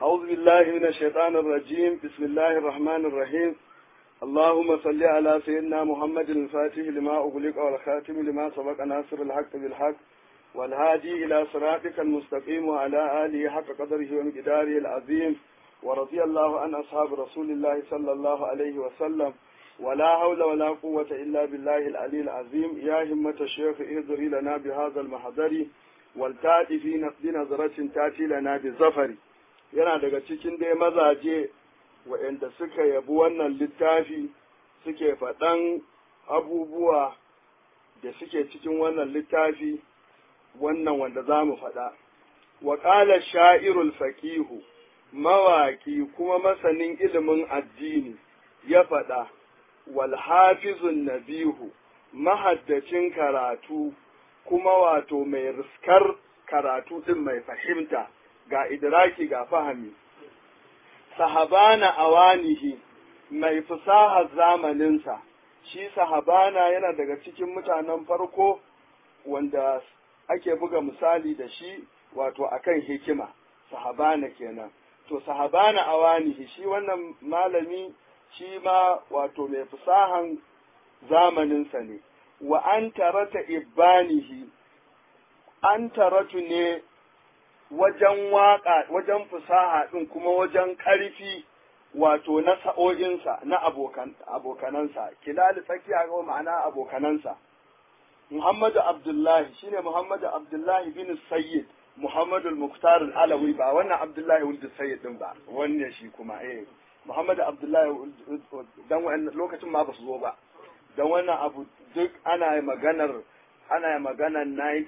أعوذ بالله من الشيطان الرجيم بسم الله الرحمن الرحيم اللهم صل على سيدنا محمد الفاتح لما أغلق والخاتم لما سبق ناصر الحق بالحق والهادي إلى صراطك المستقيم وعلى آله حق قدره ومقداره العظيم ورضي الله عن أصحاب رسول الله صلى الله عليه وسلم ولا حول ولا قوة إلا بالله العلي العظيم يا همة الشيخ اهضري لنا بهذا المحضر والتاتي في بنظرة تاتي لنا بالظفر yana daga cikin dai mazaje waɗanda suka yabi wannan littafi suke faɗan abubuwa da suke cikin wannan littafi wannan wanda za mu faɗa. Wa ƙala sha'irul faƙihu, mawaƙi kuma masanin ilimin addini ya faɗa, wal hafizun nabihu, mahaddacin karatu kuma wato mai riskar karatu ɗin mai fahimta. ga idraki ga fahami sahabana awanihi mai fasahar zamaninsa shi sahabana yana daga cikin mutanen farko wanda ake buga misali da shi wato akan hikima sahabana kenan to sahabana awanihi shi wannan malami shi ma wato mai fasahan zamaninsa ne wa an tarata ibanihi an taratu ne wajen waƙa wajen fusaha ɗin kuma wajen ƙarfi wato na sa'o'insa na abokan abokanansa kilali tsakiya ga ma'ana abokanansa Muhammadu Abdullahi shine Muhammadu Abdullahi bin Sayyid Muhammadu Muktar Alawi ba wannan Abdullahi wuldu Sayyid din ba wannan shi kuma eh Muhammadu Abdullahi dan wannan lokacin ma ba su zo ba dan wannan abu duk ana maganar ana maganar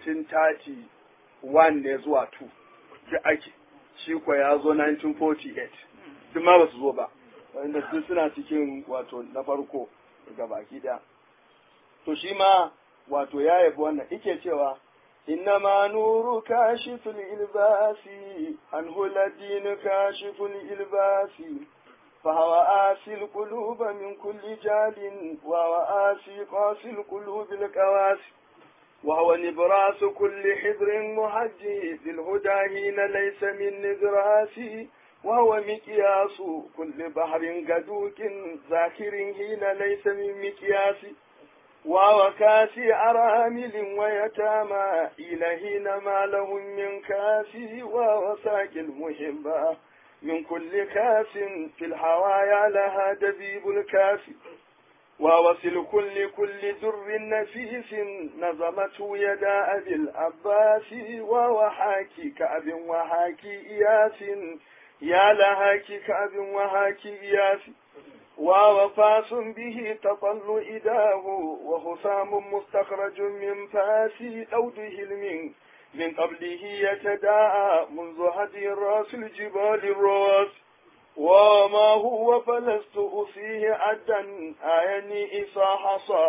1931 ne zuwa 2 da ake shi kwa ya zo 1948 duk ma ba su zo ba wanda duk suna cikin wato na farko ga baki daya to shi ma wato ya yabi wannan ike cewa إنما نور كاشف الإلباس عنه الدين كاشف الإلباس فهو آسي القلوب من كل جال وهو آسي قاسي القلوب الكواسي وهو نبراس كل حبر محجي للهدى حين ليس من نبراسي وهو مكياس كل بحر قدوك ذاكر حين ليس من مكياس وهو كاسي أرامل ويتامى إلى حين ما لهم من كاسي وهو ساقي المحبة من كل كاس في الحوايا لها دبيب الكاسي ووصل كل كل در نفيس نظمته يدا أبي العباس وهو حاكي كأب وحاكي إياس يا لهاك كأب وحاكي إياس ووفاس به تطل إداه وخصام مستخرج من فاس أوده المن من قبله يتداعى منذ هدي الراس الجبال الراس وما هو فلست أصيه عدا آيني إصا حصى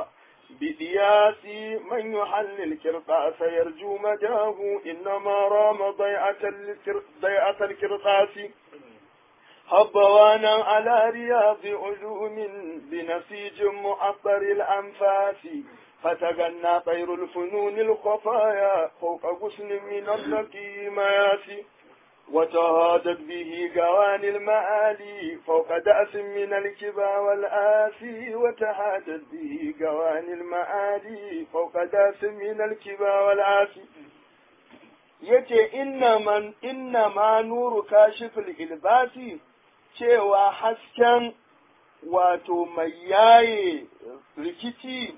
بدياسي من يحل الكرطاس يرجو مداه إنما رام ضيعة ضيعة الكرطاس هبوانا على رياض علوم بنسيج معطر الأنفاس فتغنى طير الفنون الخفايا فوق غصن من النقي مياسي وتهادت به قوان المآلي فوق دأس من الكبا والآسي وتهادت به قوان المآلي فوق دأس من الكبا والآسي yace inna man inna ma nuru kashiful ilbasi cewa hasken wato mai yaye rikici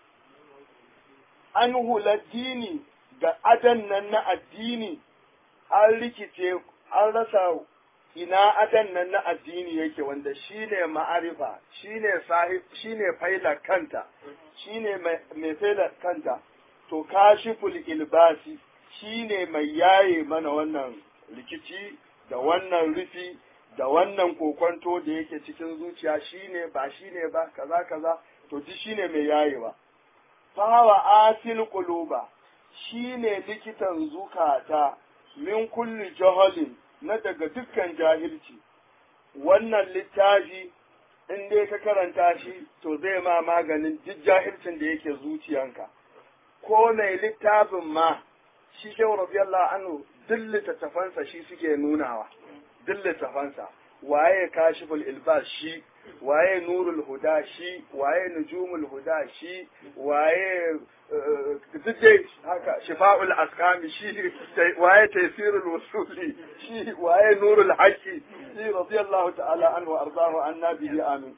an dini ga adan nan na addini an rikice an rasa ina adan nan na addini yake wanda shine ma'arifa shine sahib shine faila kanta shine mai faila kanta to kashiful ilbasi shine mai yaye mana wannan rikici da wannan rufi da wannan kokonto da yake cikin zuciya shine ba shine ba kaza kaza to ji shine mai yayewa fawa asil quluba shine likitan zukata min kulli jahalin na daga dukkan jahilci wannan littafi in dai ka karanta shi to zai ma maganin duk jahilcin da yake zuciyanka ko mai littafin ma shi shehu radiyallahu anhu duk littattafansa shi suke nunawa duk littafansa waye kashiful ilbas shi waye nurul huda shi waye nujumul huda shi waye duk dai haka shifa'ul askami shi waye taysirul wusuli shi waye nurul haqqi shi radiyallahu ta'ala anhu ardahu annabi amin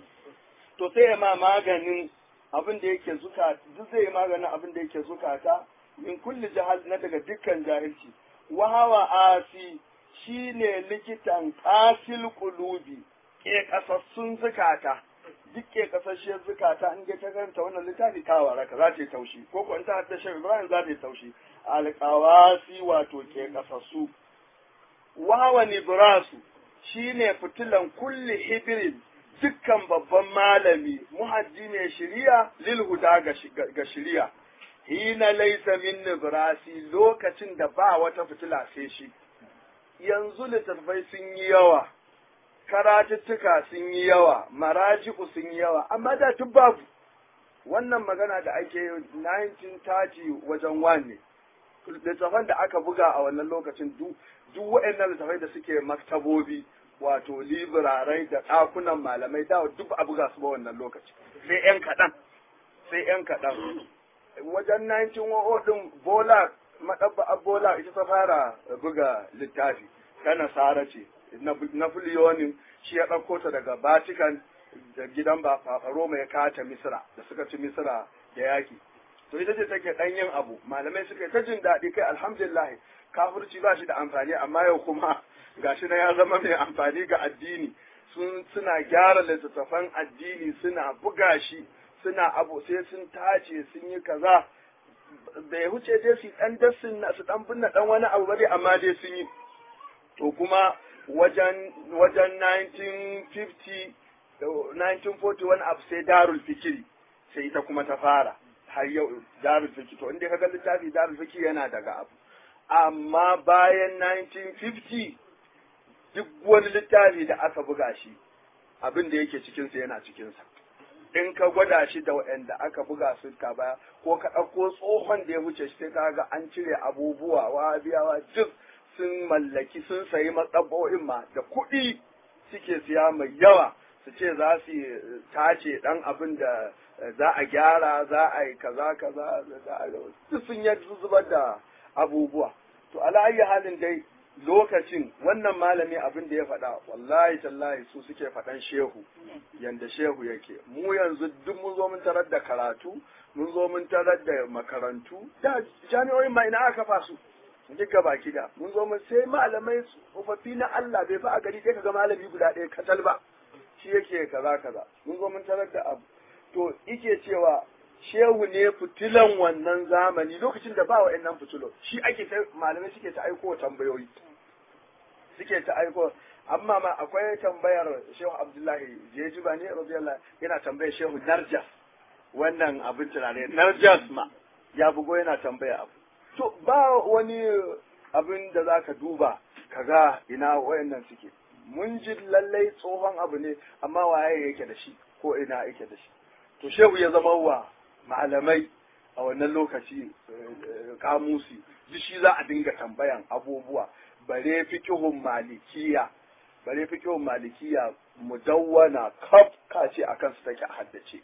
to sai ma maganin abin da yake zukata duk zai maganin abin da yake zukata min kulli jahal na daga dukkan jahilci wa hawa asi shine likitan qasil qulubi ke kasassun zukata duk ke kasasshiyar zukata in ta karanta wannan littafi ta waraka za ta yi taushi ko ko in ta hadda shi Ibrahim za ta yi taushi alqawasi wato ke kasassu wa hawa nibrasu shine fitilan kulli hibrin dukkan babban malami muhajji ne shiriya lil huda ga shiriya hina laysa min nibrasi lokacin da ba wata fitila sai shi yanzu littattafai sun yi yawa karatuttuka sun yi yawa maraji'u sun yi yawa amma da tun babu wannan magana da ake yi 1930 wajen wane littattafan da aka buga a wannan lokacin duk waɗannan littattafai da suke maktabobi wato libirarai da ɗakunan malamai da duk a buga su ba wannan lokaci sai ‘yan kaɗan sai ‘yan kaɗan wajen 1910 ɗin bola maɗabba bola ita ta fara buga littafi ta nasara ce na filiyonin shi ya ɗauko ta daga Vatican da gidan ba Roma ya kata Misra da suka ci Misra da yaki to ita ce take ɗan yin abu malamai suka yi ta jin daɗi kai alhamdulillah kafirci ba shi da amfani amma yau kuma gashi na ya zama mai amfani ga addini sun suna gyara littattafan addini suna buga shi suna abu sai sun tace sun yi kaza da ya huce dai su dan dassin su dan binne dan wani abu bane amma dai sun yi to kuma wajen wajen 1950 1941 abu sai darul fikiri sai ita kuma ta fara har yau darul fikiri to inda kaga littafi darul fikiri yana daga abu amma bayan 1950 duk wani littafi da aka buga shi abin da yake cikinsa yana cikinsa in ka gwada shi da waɗanda aka buga su ka baya ko ka ɗauko tsohon da ya wuce shi sai ka ga an cire abubuwa wahabiyawa duk sun mallaki sun sayi matsabo'in ma da kuɗi suke siya mai yawa su ce za su tace ɗan abin da za a gyara za a yi kaza kaza duk sun yi zubar da abubuwa to ala halin dai lokacin wannan malami abin da ya faɗa wallahi tallahi su suke faɗan shehu yanda shehu yake mu yanzu duk mun zo mun tarar da karatu mun zo mun tarar da makarantu da jami'o'in ma ina aka kafa su duk gaba da mun zo mun sai malamai tsofaffi na Allah bai fa a gari sai kaga malami guda ɗaya katal ba shi yake kaza kaza mun zo mun tarar da abu to ike cewa shehu ne fitilan wannan zamani lokacin da ba wa'annan fitilo shi ake ta malamai suke ta aiko tambayoyi suke ta aiko amma ma akwai tambayar shehu abdullahi jeji ba ne radiyallahu yana tambayar shehu narjas wannan abin tunane narjas ma ya bugo yana tambaya abu to ba wani abin da za ka duba kaga ina wayannan suke mun ji lallai tsohon abu ne amma waye yake da shi ko ina yake da shi to shehu ya zama wa malamai a wannan lokaci kamusi duk shi za a dinga tambayan abubuwa bare fikihun malikiya bare fikihun malikiya mudawwana kaf kace akan su take haddace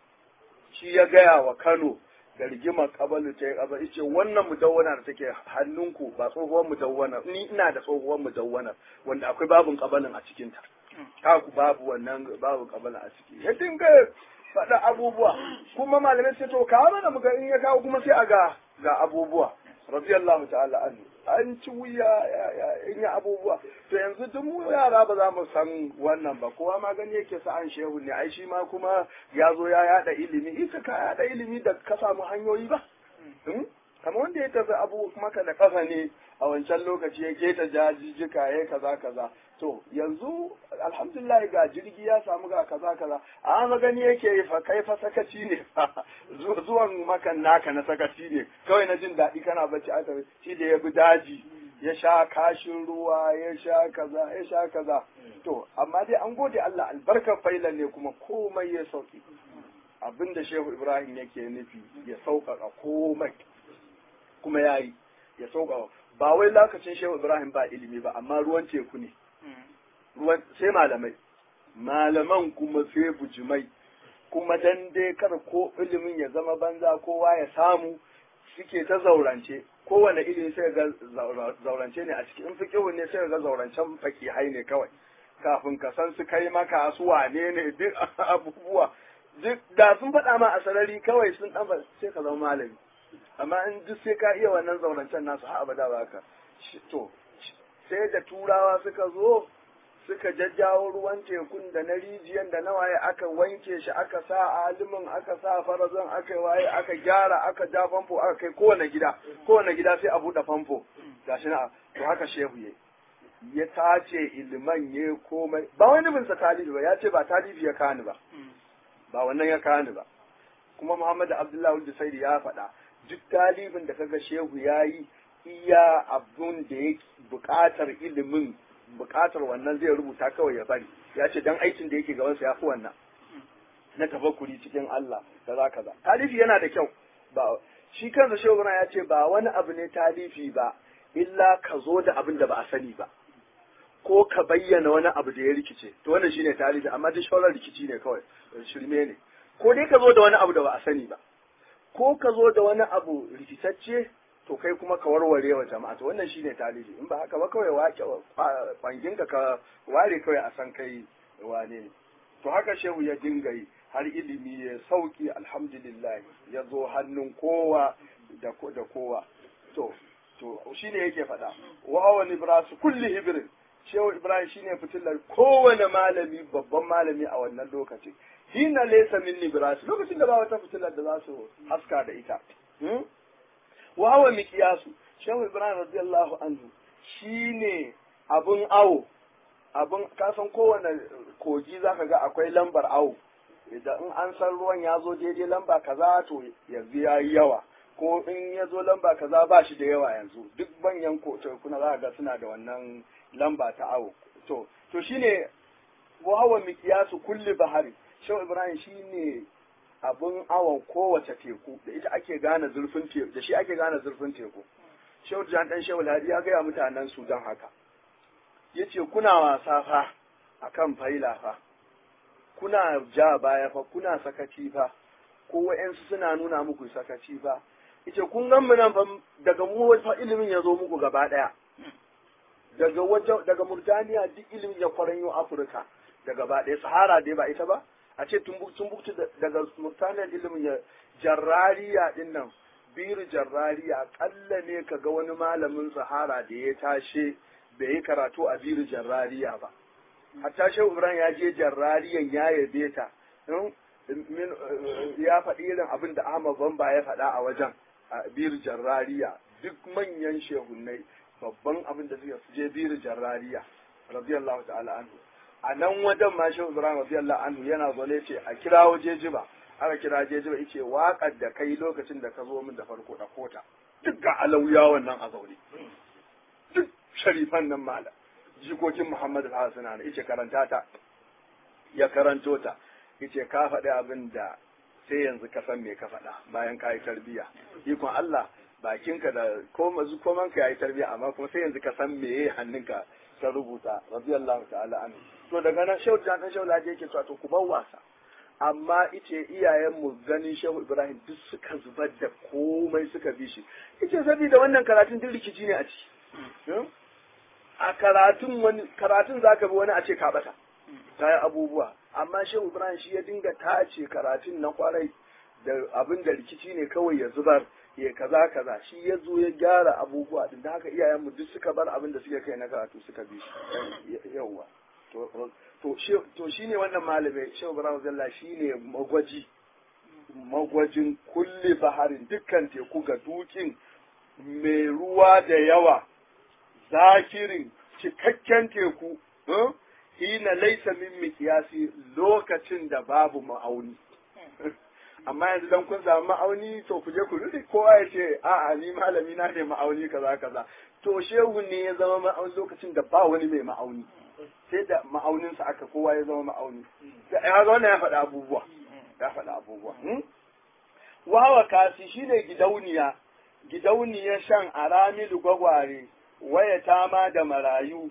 shi ya gaya wa Kano da rigimar kabalu ta kaba yace wannan mudawwana da take hannunku ba tsohuwar mudawwana ni ina da tsohuwar mudawwana wanda akwai babun kabalin a cikin ta kaku babu wannan babu kabalin a ciki ya dinga faɗa abubuwa kuma malamai sai to kawo mana muga in ya kawo kuma sai a ga ga abubuwa radiyallahu ta'ala anhu an ci wuya in yi abubuwa to yanzu duk mu yara ba za mu san wannan ba kowa ma gani yake sa an shehu ne ai shi ma kuma ya zo ya yada ilimi ita ka yada ilimi da ka samu hanyoyi ba kamar wanda ya tafi abu maka da kafa ne a wancan lokaci ya keta jajijjika ya kaza kaza to yanzu alhamdulillah ga jirgi ya samu ga kaza kaza a magani yake fa kai fa sakaci ne zuwan makan naka na sakaci ne kawai na jin daɗi kana bacci a tafi shi da ya bi daji ya sha kashin ruwa ya sha kaza ya sha kaza to amma dai an gode Allah albarkar failan ne kuma komai ya sauki abinda shehu ibrahim yake nufi ya sauƙaƙa komai kuma ya yi ya sauƙaƙa ba wai lokacin shehu ibrahim ba ilimi ba amma ruwan teku ne ruwan sai malamai malaman kuma sai bujimai kuma dan dai kar ko ilimin ya zama banza kowa ya samu suke ta zaurance kowane ilimi sai ga zaurance ne a ciki in fiqhu ne sai ga zaurancen fakihai ne kawai kafin ka san su kai maka su wane ne duk abubuwa duk da sun faɗa ma a sarari kawai sun ɗan sai ka zama malami amma in duk sai ka iya wannan zaurancen nasu har abada ba ka to sai da turawa suka zo suka jajjawo ruwan tekun da na rijiyan da na waye aka wanke shi aka sa alimin aka sa farazan aka waye aka gyara aka ja famfo aka kai kowane gida kowane gida sai a buɗe famfo gashi na to haka shehu yayi ya tace iliman ya komai ba wani bin sa talibi ba ya ce ba talibi ya kani ba ba wannan ya kani ba kuma Muhammad Abdullahi Wulda Saidi ya faɗa duk talibin da kaga shehu ya yi iya abun da ya buƙatar ilimin buƙatar wannan zai rubuta kawai ya bari ya ce dan aikin da yake gabansa ya fi wannan na tafakkuri cikin Allah kaza kaza talifi yana da kyau ba shi kansa shehu ya ce ba wani abu ne talifi ba illa ka zo da abin da ba a sani ba ko ka bayyana wani abu da ya rikice to wannan shine talifi amma duk shawarar rikici ne kawai shirme ne ko dai ka zo da wani abu da ba a sani ba ko ka zo da wani abu rikitacce to kai kuma ka warware wa jama'a to wannan shine talibi in ba haka ba kawai wake kwangin ka ka ware kawai a san kai wane ne to haka shehu ya dinga yi har ilimi ya sauki alhamdulillah ya zo hannun kowa da da kowa to to shine yake faɗa wa hawa ibrasu kulli hibrin shehu ibrahim shine fitilar kowane malami babban malami a wannan lokaci hina laysa min libras lokacin da ba wata fitilar da za su haska da ita wa hawa miqyasu shehu ibrahim radiyallahu anhu shine abun awo abun kasan kowane kogi zaka ga akwai lambar awo idan in an san ruwan ya zo daidai lamba kaza to yanzu ya yi yawa ko in ya zo lamba kaza ba shi da yawa yanzu duk manyan kuna za ga suna da wannan lamba ta awo to to shine wa hawa miqyasu kulli bahari shehu ibrahim shine abun awon kowace teku da ita ake gane zurfin teku da shi ake gane zurfin teku shehu jan dan shehu ladi ya gaya mutanen sudan haka yace kuna wasa fa akan faila fa kuna ja baya fa kuna sakaci fa ko wa'yansu suna nuna muku sakaci fa yace kun gan mu nan fa daga mu fa ilimin ya zo muku gaba daya daga wajen daga Murtaniya duk ilimin ya kwaranyo Afirka da gaba ɗaya Sahara dai ba ita ba a ce Tumbuktu daga Murtaniya ilimin ya jarrariya din nan biru jarrariya kalla ne ka ga wani malamin Sahara da ya tashe bai yi karatu a biru jarrariya ba hatta Shehu Ibrahim ya je jarrariyan ya yabe ta ya faɗi irin abin da Ahmad Bamba ya faɗa a wajen a biru jarrariya duk manyan shehunnai babban abin da suka je biru jarrariya radiyallahu ta'ala anhu a nan wajen ma shehu ibrahim radiyallahu anhu yana zaune ce a kira waje jiba aka kira jejiba yace waƙar da kai lokacin da ka zo min da farko da kota duk ga alauya wannan a zaune duk sharifan nan mala jikokin muhammad al-hasan ne yace karanta ta ya karanto ta yace ka faɗi abin da sai yanzu ka san me ka faɗa bayan ka yi tarbiyya ikon Allah bakinka da koma komanka ya yi tarbiyya amma kuma sai yanzu ka san meye hannunka ta rubuta radiyallahu ta'ala anhu to daga nan shehu jan dan shehu laji yake cewa to ku bar wasa amma ice iyayenmu ganin shehu ibrahim duk suka zubar da komai suka bi shi ice saboda wannan karatun duk rikici ne a ciki a karatun wani karatun zaka bi wani a ce ka bata ta yi abubuwa amma shehu ibrahim shi ya dinga tace karatun na kwarai da abin da rikici ne kawai ya zubar ya kaza kaza shi ya zo ya gyara abubuwa din da haka iyayenmu duk suka bar abin da suke kai na karatu suka bi shi yawwa to to shine wannan malamai shehu ibrahim zalla shine magwaji magwajin kulli baharin dukkan teku ga dukin mai ruwa da yawa zakirin cikakken teku hina laisa min miqyasi lokacin da babu ma'auni amma yanzu dan kun samu ma'auni to ku je ku rufe kowa ya ce a'a ni malami na ne ma'auni kaza kaza to shehu ne ya zama ma'auni lokacin da ba wani mai ma'auni sai da ma'auninsa aka kowa ya zama ma'auni ya ga wannan ya faɗa abubuwa ya faɗa abubuwa wawa kasi shine gidauniya gidauniyar shan aramilu gwagware waya tama da marayu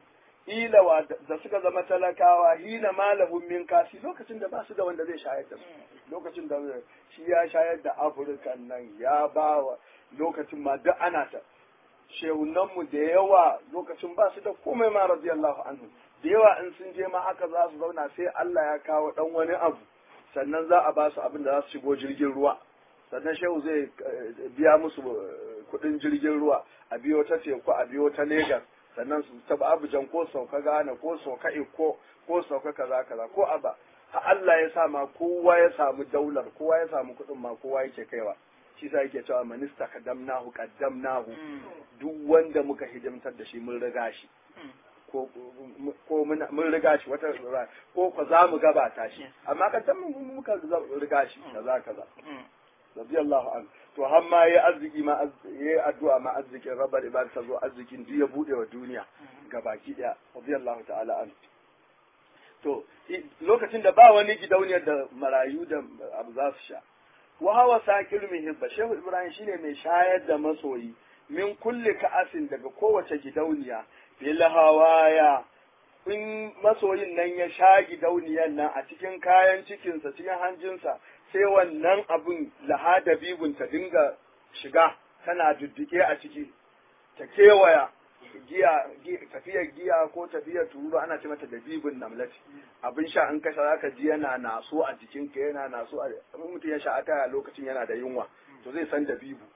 ilawa da suka zama talakawa hina malahum min kasi lokacin da ba su da wanda zai shayar da su lokacin da shi ya shayar da afirka nan ya ba wa lokacin ma duk ana ta shehunanmu da yawa lokacin ba su da komai ma radiyallahu anhu da yawa in sun je ma haka za su zauna sai Allah ya kawo dan wani abu sannan za a ba su abin da za su shigo jirgin ruwa sannan shehu zai biya musu kuɗin jirgin ruwa a biyo ta teku a biyo ta Legas sannan su taba Abujan ko sauka Ghana ko sauka Iko ko sauka kaza kaza ko aba ha Allah ya sa ma kowa ya samu daular kowa ya samu kuɗin ma kowa yake kaiwa shi sa yake cewa minista kaddamnahu kaddamnahu duk wanda muka hidimtar da shi mun riga shi ko ko mun riga shi wata ko ko za mu gabata shi amma kaddam muka riga shi kaza kaza radiyallahu anhu to har ma yayi arziki ma yayi addu'a ma arzikin rabbar ibad ta zo arzikin duk ya bude wa duniya gabaki daya radiyallahu ta'ala anhu to lokacin da ba wani gidauniyar da marayu da abu za su sha wa hawa sakil muhibba shehu ibrahim shine mai shayar da masoyi min kulli ka'asin daga kowace gidauniya bil hawaya in masoyin nan ya sha gidauniyar nan a cikin kayan cikinsa cikin hanjinsa sai wannan abun lahada bibun ta dinga shiga tana duddike a ciki ta kewaya giya tafiyar giya ko tafiyar tururu ana ce mata da bibin namlati abin sha in kasha zaka ji yana naso a jikinka yana naso a mutum ya sha a lokacin yana da yunwa to zai san da bibu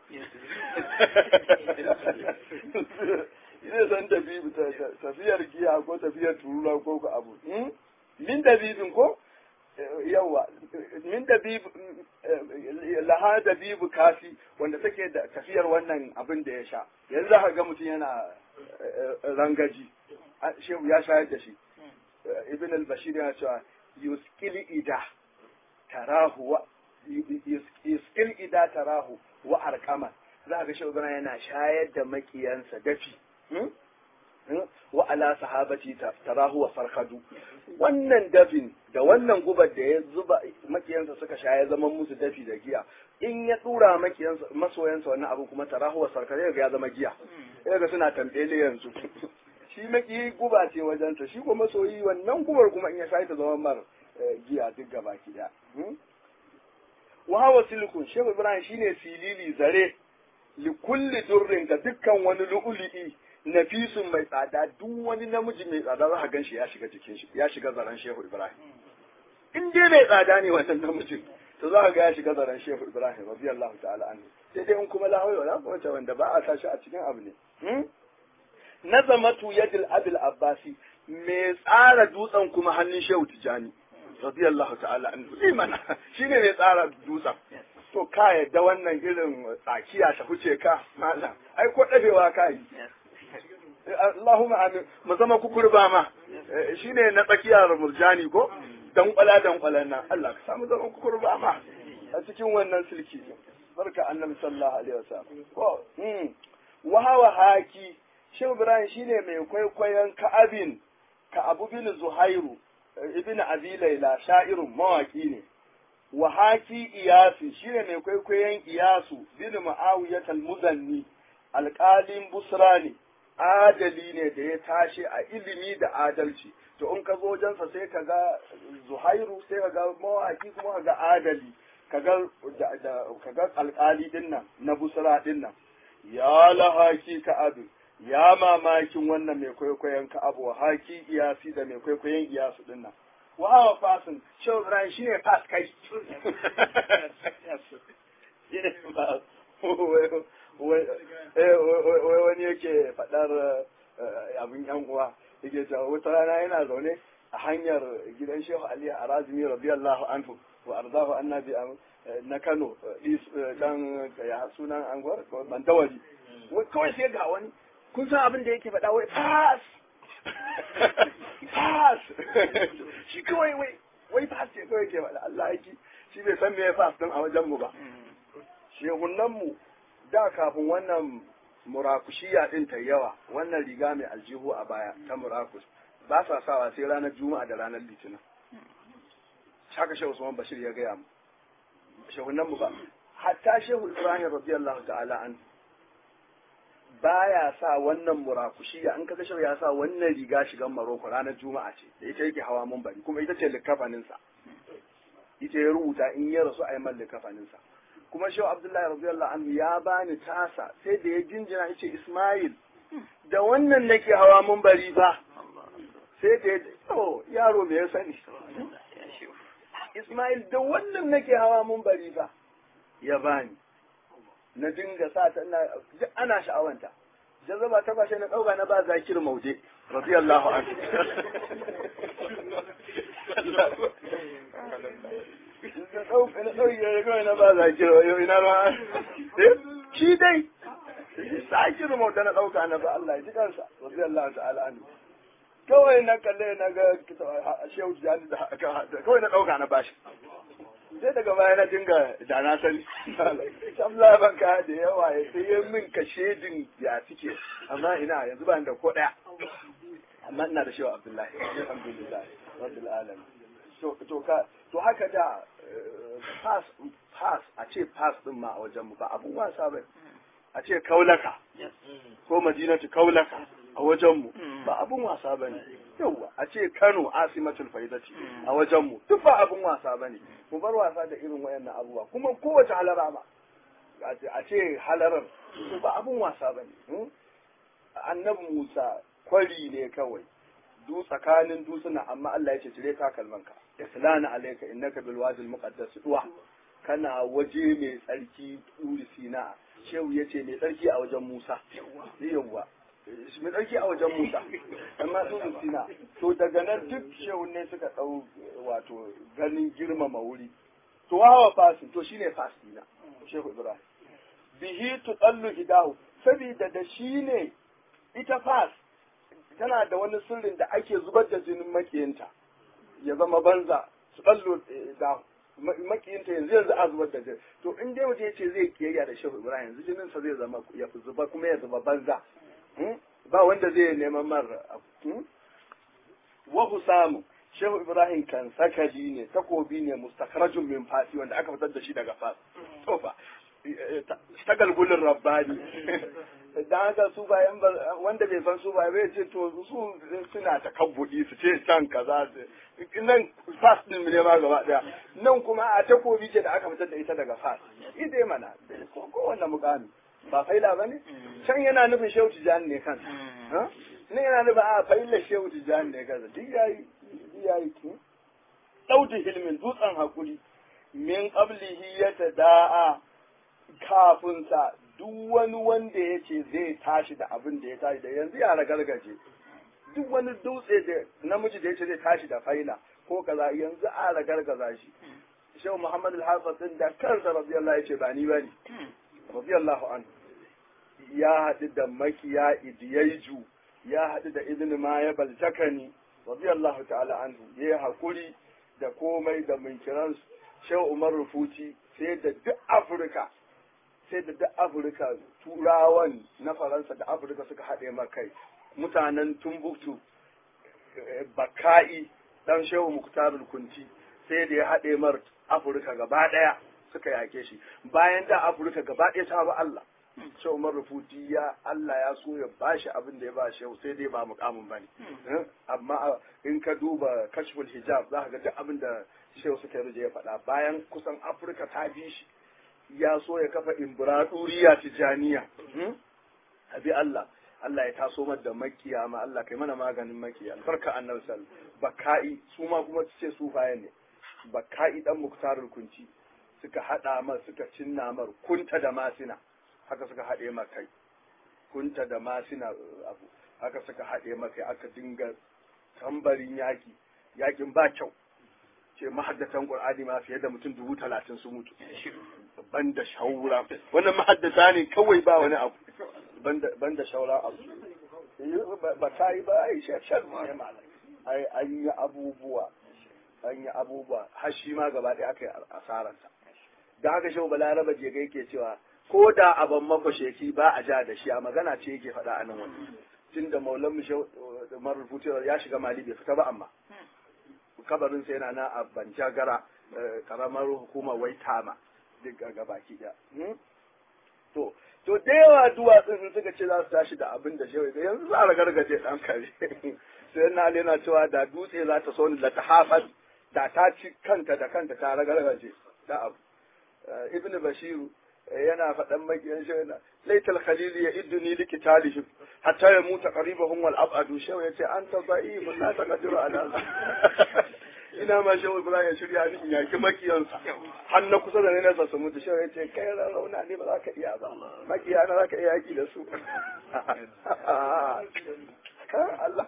zai san da bibu tafiyar giya ko tafiyar turura ko ko abu min da bibin ko yawa min da bibu laha da bibu kafi wanda take da tafiyar wannan abin da ya sha yanzu za ga mutum yana rangaji shehu ya shayar da shi ibn al-bashir yana cewa yuskil ida tarahu wa yuskil ida tarahu wa arqama za ga shehu yana shayar da makiyansa dafi wa ala sahabati tarahu wa farhadu wannan dafin da wannan gubar da ya zuba makiyansa suka sha ya zama musu dafi da giya in ya dura makiyansa masoyansa wannan abu kuma tarahu wa farhadu ya zama giya ga suna tambele yanzu shi maki guba ce wajensa shi kuma masoyi wannan gubar kuma in ya sha ta zama mar giya duk gaba ki da wa hawa silikun shehu ibrahim shine silili zare li kulli durrin ga dukkan wani lu'ulu'i nafisun mai tsada duk wani namiji mai tsada za ka gan shi ya shiga jikin shi ya shiga zaren shehu ibrahim in dai mai tsada ne wannan namijin to za ka ga ya shiga zaren shehu ibrahim radiyallahu ta'ala anhu sai dai in kuma la hawla wala quwwata wanda ba a sashi a cikin abu ne nazamatu yadil abil abbasi mai tsara dutsen kuma hannun shehu tijani radiyallahu ta'ala anhu imana shine mai tsara dutsen to ka yadda wannan irin tsakiya ta huce ka malam ai ko dabewa ka yi Allahumma amin mu zama kukurba ma shine na tsakiyar murjani ko dan kwala dan kwalan nan Allah ka samu zama kukurba ma a cikin wannan silki barka annabi sallallahu alaihi wasallam ko mm wa hawa haki Shehu Ibrahim shine mai kwaikwayon Ka'abin ka Abu bin Zuhairu ibn Abi Layla sha'irun mawaki ne wa haki Iyasu shine mai kwaikwayon Iyasu bin Muawiyah al-Muzanni alƙalin Busra ne adali ne da ya tashi a ilimi da adalci to in ka zo wajensa sai ka ga zuhairu sai ka ga mawaki kuma ka ga adali ka ga alkali din nan na busra din nan ya lahaki ka abu ya mamakin wannan mai kwaikwayon ka abu wa haki iyasi da mai kwaikwayon iyasu din nan wa hawa fasin shan ran shi ne fas kai wai wani yake faɗar abin yan uwa yake cewa wata rana yana zaune a hanyar gidan Shehu Ali Arazimi radiyallahu anhu wa arzahu annabi na Kano dan ya sunan angwar bandawari kawai sai ga wani kun san abin da yake faɗa wai pass pass shi kawai wai wai pass ce kawai ke faɗa Allah yake shi bai san me ya pass din a wajen mu ba shehunan mu da kafin wannan murakushiya din ta yawa wannan riga mai aljihu a baya ta murakus ba sa sawa sai ranar juma'a da ranar litinin haka shehu usman bashir ya gaya mu shehunan mu ba hatta shehu ibrahim radiyallahu ta'ala an baya sa wannan murakushiya in kaga shehu ya sa wannan riga shigan maroko ranar juma'a ce da ita yake hawa bari kuma ita ce likafaninsa ita ya rubuta in ya rasu a yi man likafaninsa kuma shehu abdullahi radiyallahu anhu ya bani tasa sai da ya jinjina yace ismail da wannan nake hawa bari fa sai da ya to yaro me ya sani ismail da wannan nake hawa bari fa ya bani na dinga sa ta ina duk ana sha'awanta jazaba ta kwashe na dauka na ba zakir maude radiyallahu anhu na dauka na dauki ya ga na ba zakir yau ina ba shi dai zakir maude na dauka na ba Allah ya ji kansa radiyallahu ta'ala anhu kawai na kalle na ga shehu jani da kawai na dauka na bashi sai daga baya na dinga da na sani shamla ban ka da yawa ya sai ya min ka shedin ya suke amma ina yanzu ba da ko daya amma ina da shewa abdullahi alhamdulillah rabbil alamin to to ka to haka da pass pass a ce pass din ma a wajen mu ba abun wasa ba a ce kaulaka ko madinatu kaulaka a wajen mu ba abun wasa bane yauwa a ce Kano asimatul faidati a wajen mu duk ba abun wasa bane mu bar wasa da irin wayannan abubuwa kuma kowace halara ma a ce halarar ba abun wasa bane annabi Musa kwari ne kawai du tsakanin dutsuna amma Allah ya ce cire takalmanka islana alayka innaka bil wadi al muqaddas duwa kana waje mai tsarki turi sina shehu yace mai tsarki a wajen Musa yawwa mai tsarki a wajen Musa amma turi sina to daga nan duk shehu ne suka dau wato ganin girmama wuri to hawa fasi to shine fasi na shehu Ibrahim bihi tudallu idahu saboda da shi ne ita fas tana da wani sirrin da ake zubar da jinin makiyinta ya zama banza su ballo da makiyinta yanzu yanzu a zubar da jini to in dai mutum ya ce zai kiyayya da shehu ibrahim yanzu jinin sa zai zama ya fi zuba kuma ya zuba banza ba wanda zai neman mar wa husamu shehu ibrahim kan sakali ne takobi ne mustakhrajun min fasi wanda aka fitar da shi daga fas to fa ta galgulin rabbani dan haka su bayan wanda bai san su ba bai ce to su suna ta kabbudi su ce can kaza nan fas din ne ma gaba daya nan kuma a takobi ce da aka fitar da ita daga fas idai mana ko kowanne mukami ba faila bane can yana nufin shehu tijani ne kan ne yana nufin a faila shehu tijani ne kan duk yayi yayi ki dauti hilmin dutsen hakuri min qablihi yatada'a kafin sa duk wani wanda ya ce zai tashi da abin da ya tashi da yanzu yara gargaje duk wani dutse da namiji da ya ce zai tashi da faila ko kaza yanzu a gargaza shi shehu muhammad al-hafiz din da kansa radiyallahu ya ce ba ni bane radiyallahu anhu ya haɗu da makiya idiyaiju ya haɗu da idin ma ya baltakani radiyallahu ta'ala anhu ya hakuri da komai da munkiran shehu umar rufuti sai da duk afirka sai da duk afirka turawan na faransa da afirka suka haɗe makai mutanen tumbuktu baka'i dan shehu muktarul kunti sai da ya haɗe mar afirka gaba ɗaya suka yake shi bayan da afirka gaba ɗaya ta ba Allah shehu umar rufuti ya Allah ya so ya bashi abin da ya ba shehu sai dai ba mukamin bane amma in ka duba kashful hijab za ka ga duk abin da shehu suka rije ya faɗa bayan kusan afirka ta bi shi ya so ya kafa imbiraduriya tijaniya abi Allah Allah ya taso mar da makiya ma Allah kai mana maganin makiya albarka annabi sal baka'i su ma kuma ce su bayan ne baka'i dan muktarul kunci suka hada mar suka cinna mar kunta da masina haka suka hade mar kai kunta da masina abu haka suka hade mar kai aka dinga tambarin yaki yakin ba kyau ce mahaddatan qur'ani ma fiye da mutum dubu talatin su mutu banda shaura wannan mahaddata ne kawai ba wani abu banda shaura abu ba ta yi ba ai shashar ne malam ai an yi abubuwa an yi abubuwa har shi ma gaba ɗaya aka yi asararsa da haka shehu balaraba je ga yake cewa ko da aban mako sheki ba a ja da shi a magana ce yake faɗa a nan wani tun da maulan mu shehu marubutu ya shiga mali bai fita ba amma kabarin sa yana na a banjagara karamar hukumar waitama duk ga baki ɗaya to to da yawa duwatsun sun suka ce za su tashi da abin da shehu da yanzu za a ragargaje dan kare sai na yana cewa da dutse za ta so ni la ta hafas da ta ci kanta da kanta ta ragargaje da abu ibn bashiru yana faɗan makiyan shehu na laital khalil ya idduni likitalihim hatta ya muta qaribahum wal abadu shehu yace anta da'if la taqdiru ala ina ma shehu ibrahim ya shirya ni in yaki makiyansa har na kusa da nesa su mutu shehu yace kai rauna ne ba za ka iya ba makiya na za ka iya yaki da su Allah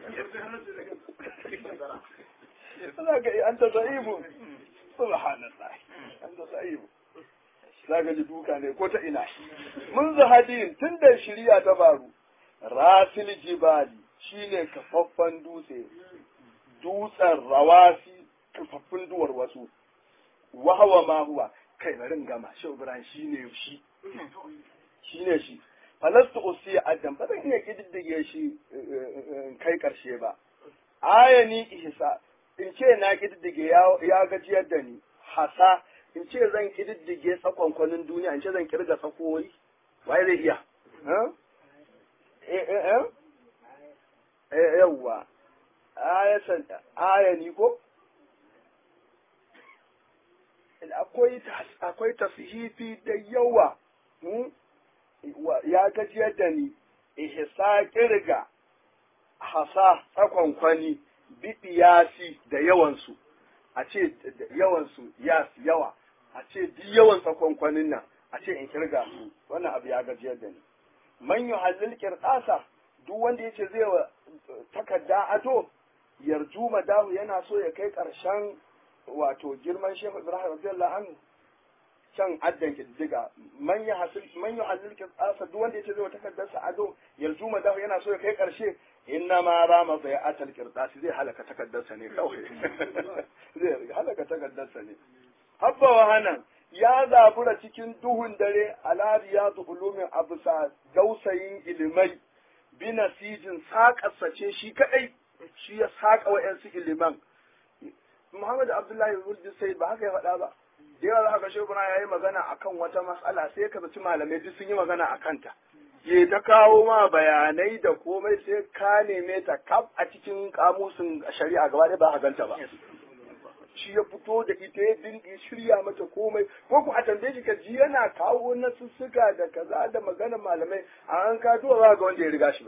za ka iya anta da'ifu subhanallah anta da'ifu za ka ji duka ne ko ta ina mun zahadin tun da shirya ta faru rasil jibali shine kafaffan dutse dutsen rawasi kafaffun duwar wasu wahawa ma huwa kai barin gama shi ibrahim shine shi shine shi falastu usiya adam ba zan iya kididdige shi kai karshe ba ayani ihsa in ce na kididdige ya gajiyar da ni hasa in ce zan kididdige tsakonkwanin duniya in ce zan kirga tsakoyi waye zai iya yawwa ayani ko akwai akwai tasihifi da yawa ya gajiyar da ni ihsa kirga hasa tsakonkwani bidiyasi da yawansu a ce yawansu yas yawa a ce duk yawan tsakonkwanin nan a ce in kirga su wannan abu ya gajiyar da ni man yuhallil qirtasa duk wanda yace zai wa takarda ado yarju madahu yana so ya kai karshen wato girman Sheikh Ibrahim radiyallahu anhu can addan kiddiga man ya hasil man yuhallil qirtasa duk wanda yace zai wa takardarsa ado yarju madahu yana so ya kai karshe inna ma rama bai atal qirtasi zai halaka takardarsa ne kawai zai halaka takardarsa ne habba wahanan ya zabura cikin duhun dare ala riyadu ulumin abusa dausayin ilimai bina sijin saƙarsa ce shi kaɗai shi ya saƙa wa'yansu iliman Muhammad Abdullahi Wuldi sai ba haka ya faɗa ba da yawa za ka shekuna ya yi magana akan wata matsala sai ka zaci malamai duk sun yi magana a kanta ya ta kawo ma bayanai da komai sai ka neme ta kaf a cikin kamusin shari'a gaba ɗaya ba a ganta ba shi ya fito da ita ya dinga shirya mata komai ko ku a tambaye shi ka ji yana kawo na sussuka da kaza da magana malamai a an ka duwa za ga wanda ya riga shi ba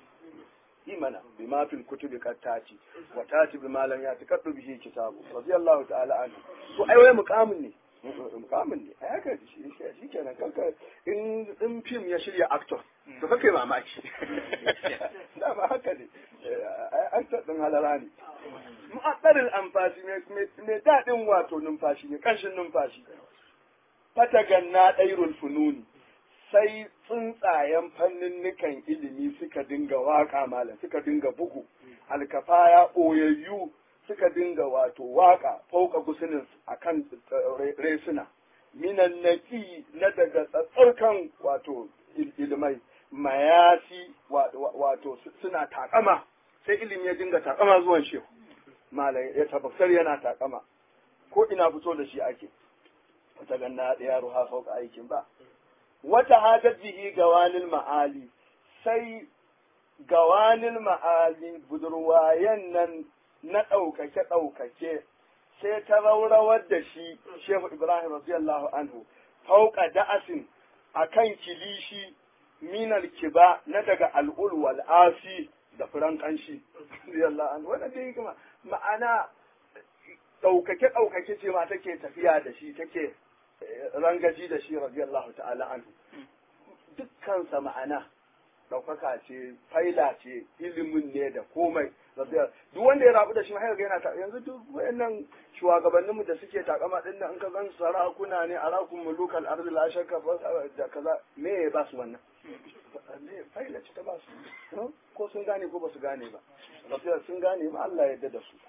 imana bi ma fil kutubi kattati wa tati bi malam ya takaddu bihi kitabu radiyallahu ta'ala anhu to ai wai muqamin ne muqamin ne ai haka shi shi kenan kanka in in film ya shirya actor to kake mamaki dama haka ne actor din halara ne mu'addarin amfashi mai daɗin wato numfashi ne ƙanshin numfashi fataganna ɗairul fununi sai tsuntsayen fanninnikan ilimi suka dinga waƙa malam suka dinga bugu alkafaya ɓoyayyu suka dinga wato waƙa fauka gusunin a kan resuna minan naki na daga tsatsarkan wato ilimai mayasi wato suna takama sai ilimi ya dinga takama zuwan shehu malai ya tabbatar yana takama ko ina fito da shi ake wata ganna da yaro ha fauka aikin ba wata hajar bihi gawanil ma'ali sai gawanil ma'ali budurwayen nan na ɗaukake ɗaukake sai ta raurawar da shi shehu ibrahim radiyallahu anhu fauka da'asin akan kilishi minal kiba na daga al'ul wal asi da furan kanshi radiyallahu anhu wannan dai kuma ma'ana ɗaukake ɗaukake ce ma take tafiya da shi take rangaji da shi radiyallahu ta'ala anhu dukkansa ma'ana ɗaukaka ce faila ce ilimin ne da komai duk wanda ya rabu da shi mahaifa yana ta yanzu duk wayannan shugabannin mu da suke takama din nan in ka gan sarakuna ne arakun mulukal ardi la shakka da kaza me ya ba su wannan me faila ce ta ba su ko sun gane ko ba su gane ba rafiya sun gane ma Allah ya yarda da su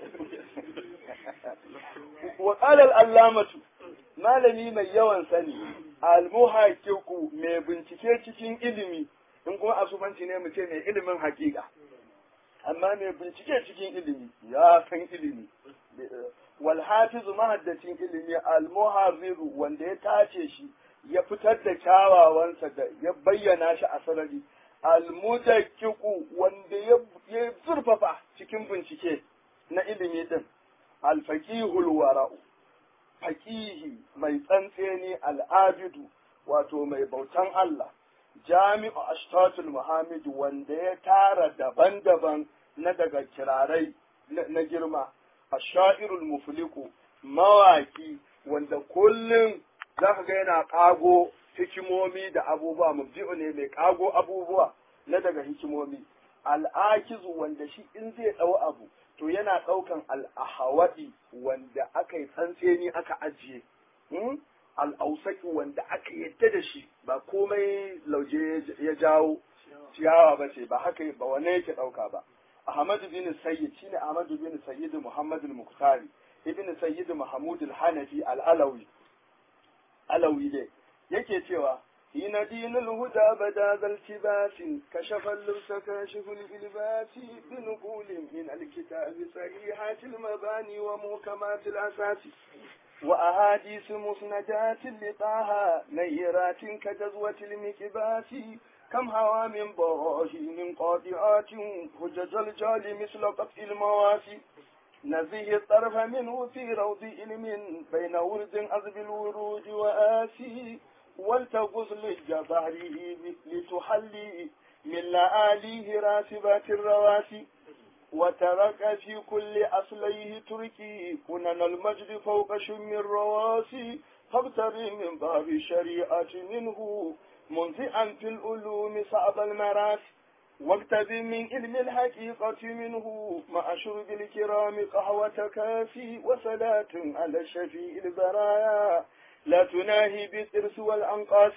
wa qala al-allamatu malami mai yawan sani al-muhaqqiqu mai bincike cikin ilimi in kuma asubanci ne mu ce mai ilimin hakika amma mai bincike cikin ilimi ya san ilimi wal hafizu mahaddacin ilimi al muharriru wanda ya tace shi ya fitar da kyawawansa da ya bayyana shi a sarari almudakkiku wanda ya zurfafa cikin bincike na ilimi din alfaqihul wara'u faqihi mai tsantseni al'abidu wato mai bautan Allah jami'u ashtatul muhammad wanda ya tara daban-daban na daga kirarai na girma ashairul mufliku mawaki wanda kullum zaka ga yana kago hikimomi da abubuwa mubdi'u ne mai kago abubuwa na daga hikimomi al'akizu wanda shi in zai dau abu to yana daukan al'ahawadi wanda aka yi tsantseni aka ajiye al'ausaki wanda aka yadda da shi ba komai lauje ya jawo ciyawa ba ce ba haka ba wane yake dauka ba Ahmad bin Sayyid shine Ahmad bin Sayyid Muhammad al-Muqtari ibn Sayyid Mahmud al-Hanafi al-Alawi Alawi dai yake cewa hina dinul huda bada zal tibasin kashafa al-lubsa kashiful ilbasi bi nuqulin min al-kitab sahihat al-mabani wa muhkamat al-asas wa ahadith musnadat li-taha nayrat kajazwat al-mikbasi كم هوى من براهين قاطعات هجج الجال مثل قطع المواسي نزيه الطرف منه في روض علم بين ورد أذب الورود وآسي ولتغز لجباره لتحلي من لآليه راسبات الرواسي وترك في كل أصليه تركي كنن المجد فوق شم الرواسي فاغتري من باب الشريعة منه منزئا في العلوم صعب المراس واكتب من علم الحقيقة منه مع شرب الكرام قهوة كافي وصلاة على الشفيع البرايا لا تناهي بالإرث والأنقاس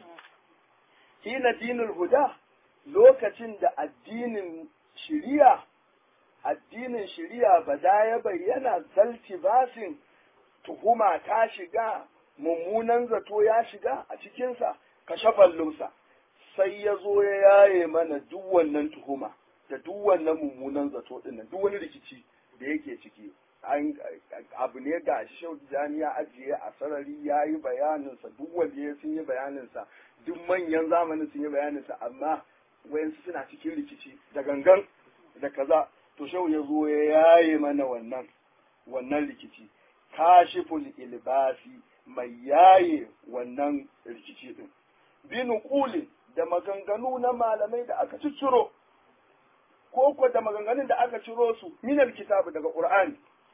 حين دين الهدى لوكة الدين شريعة addinin shari'a ba da ya bayyana zalti basin tuhuma ta shiga mummunan zato ya shiga a cikinsa kashafan lusa sai ya zo ya yaye mana duk wannan tuhuma da duk wannan mummunan zato dinnan duk wani rikici da yake ciki abu ne ga shau ya ajiye a sarari ya yi bayaninsa duk wanda ya sun yi bayaninsa duk manyan zamanin sun yi bayaninsa amma wayansu suna cikin rikici da gangan da kaza to shau ya zo ya yaye mana wannan wannan rikici kashiful ilbasi mai yaye wannan rikici din binukulin da maganganu na malamai da aka cicciro ko ko da maganganun da aka ciro su minal kitabu daga qur'ani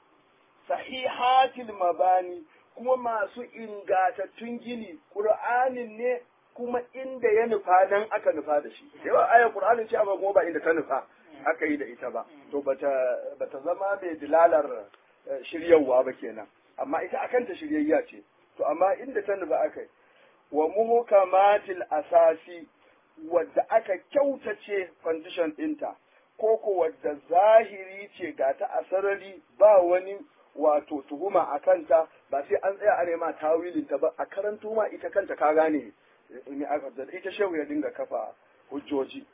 sahihatil mabani kuma masu ingatattun gini qur'anin ne kuma inda ya nufa nan aka nufa da shi yawa ayar qur'anin ce amma kuma ba inda ta nufa aka yi da ita ba to bata bata zama mai dilalar shiryawa ba kenan amma ita akanta shiryayya ce to amma inda ta nufa aka yi wa muhkamatil asasi wadda aka kyautace condition ɗinta ko ko wadda zahiri ce ga ta a sarari ba wani wato tuhuma a kanta ba sai an tsaya a nema tawilin ta ba a karanto ma ita kanta ka gane ne aka da ita shehu ya dinga kafa hujjoji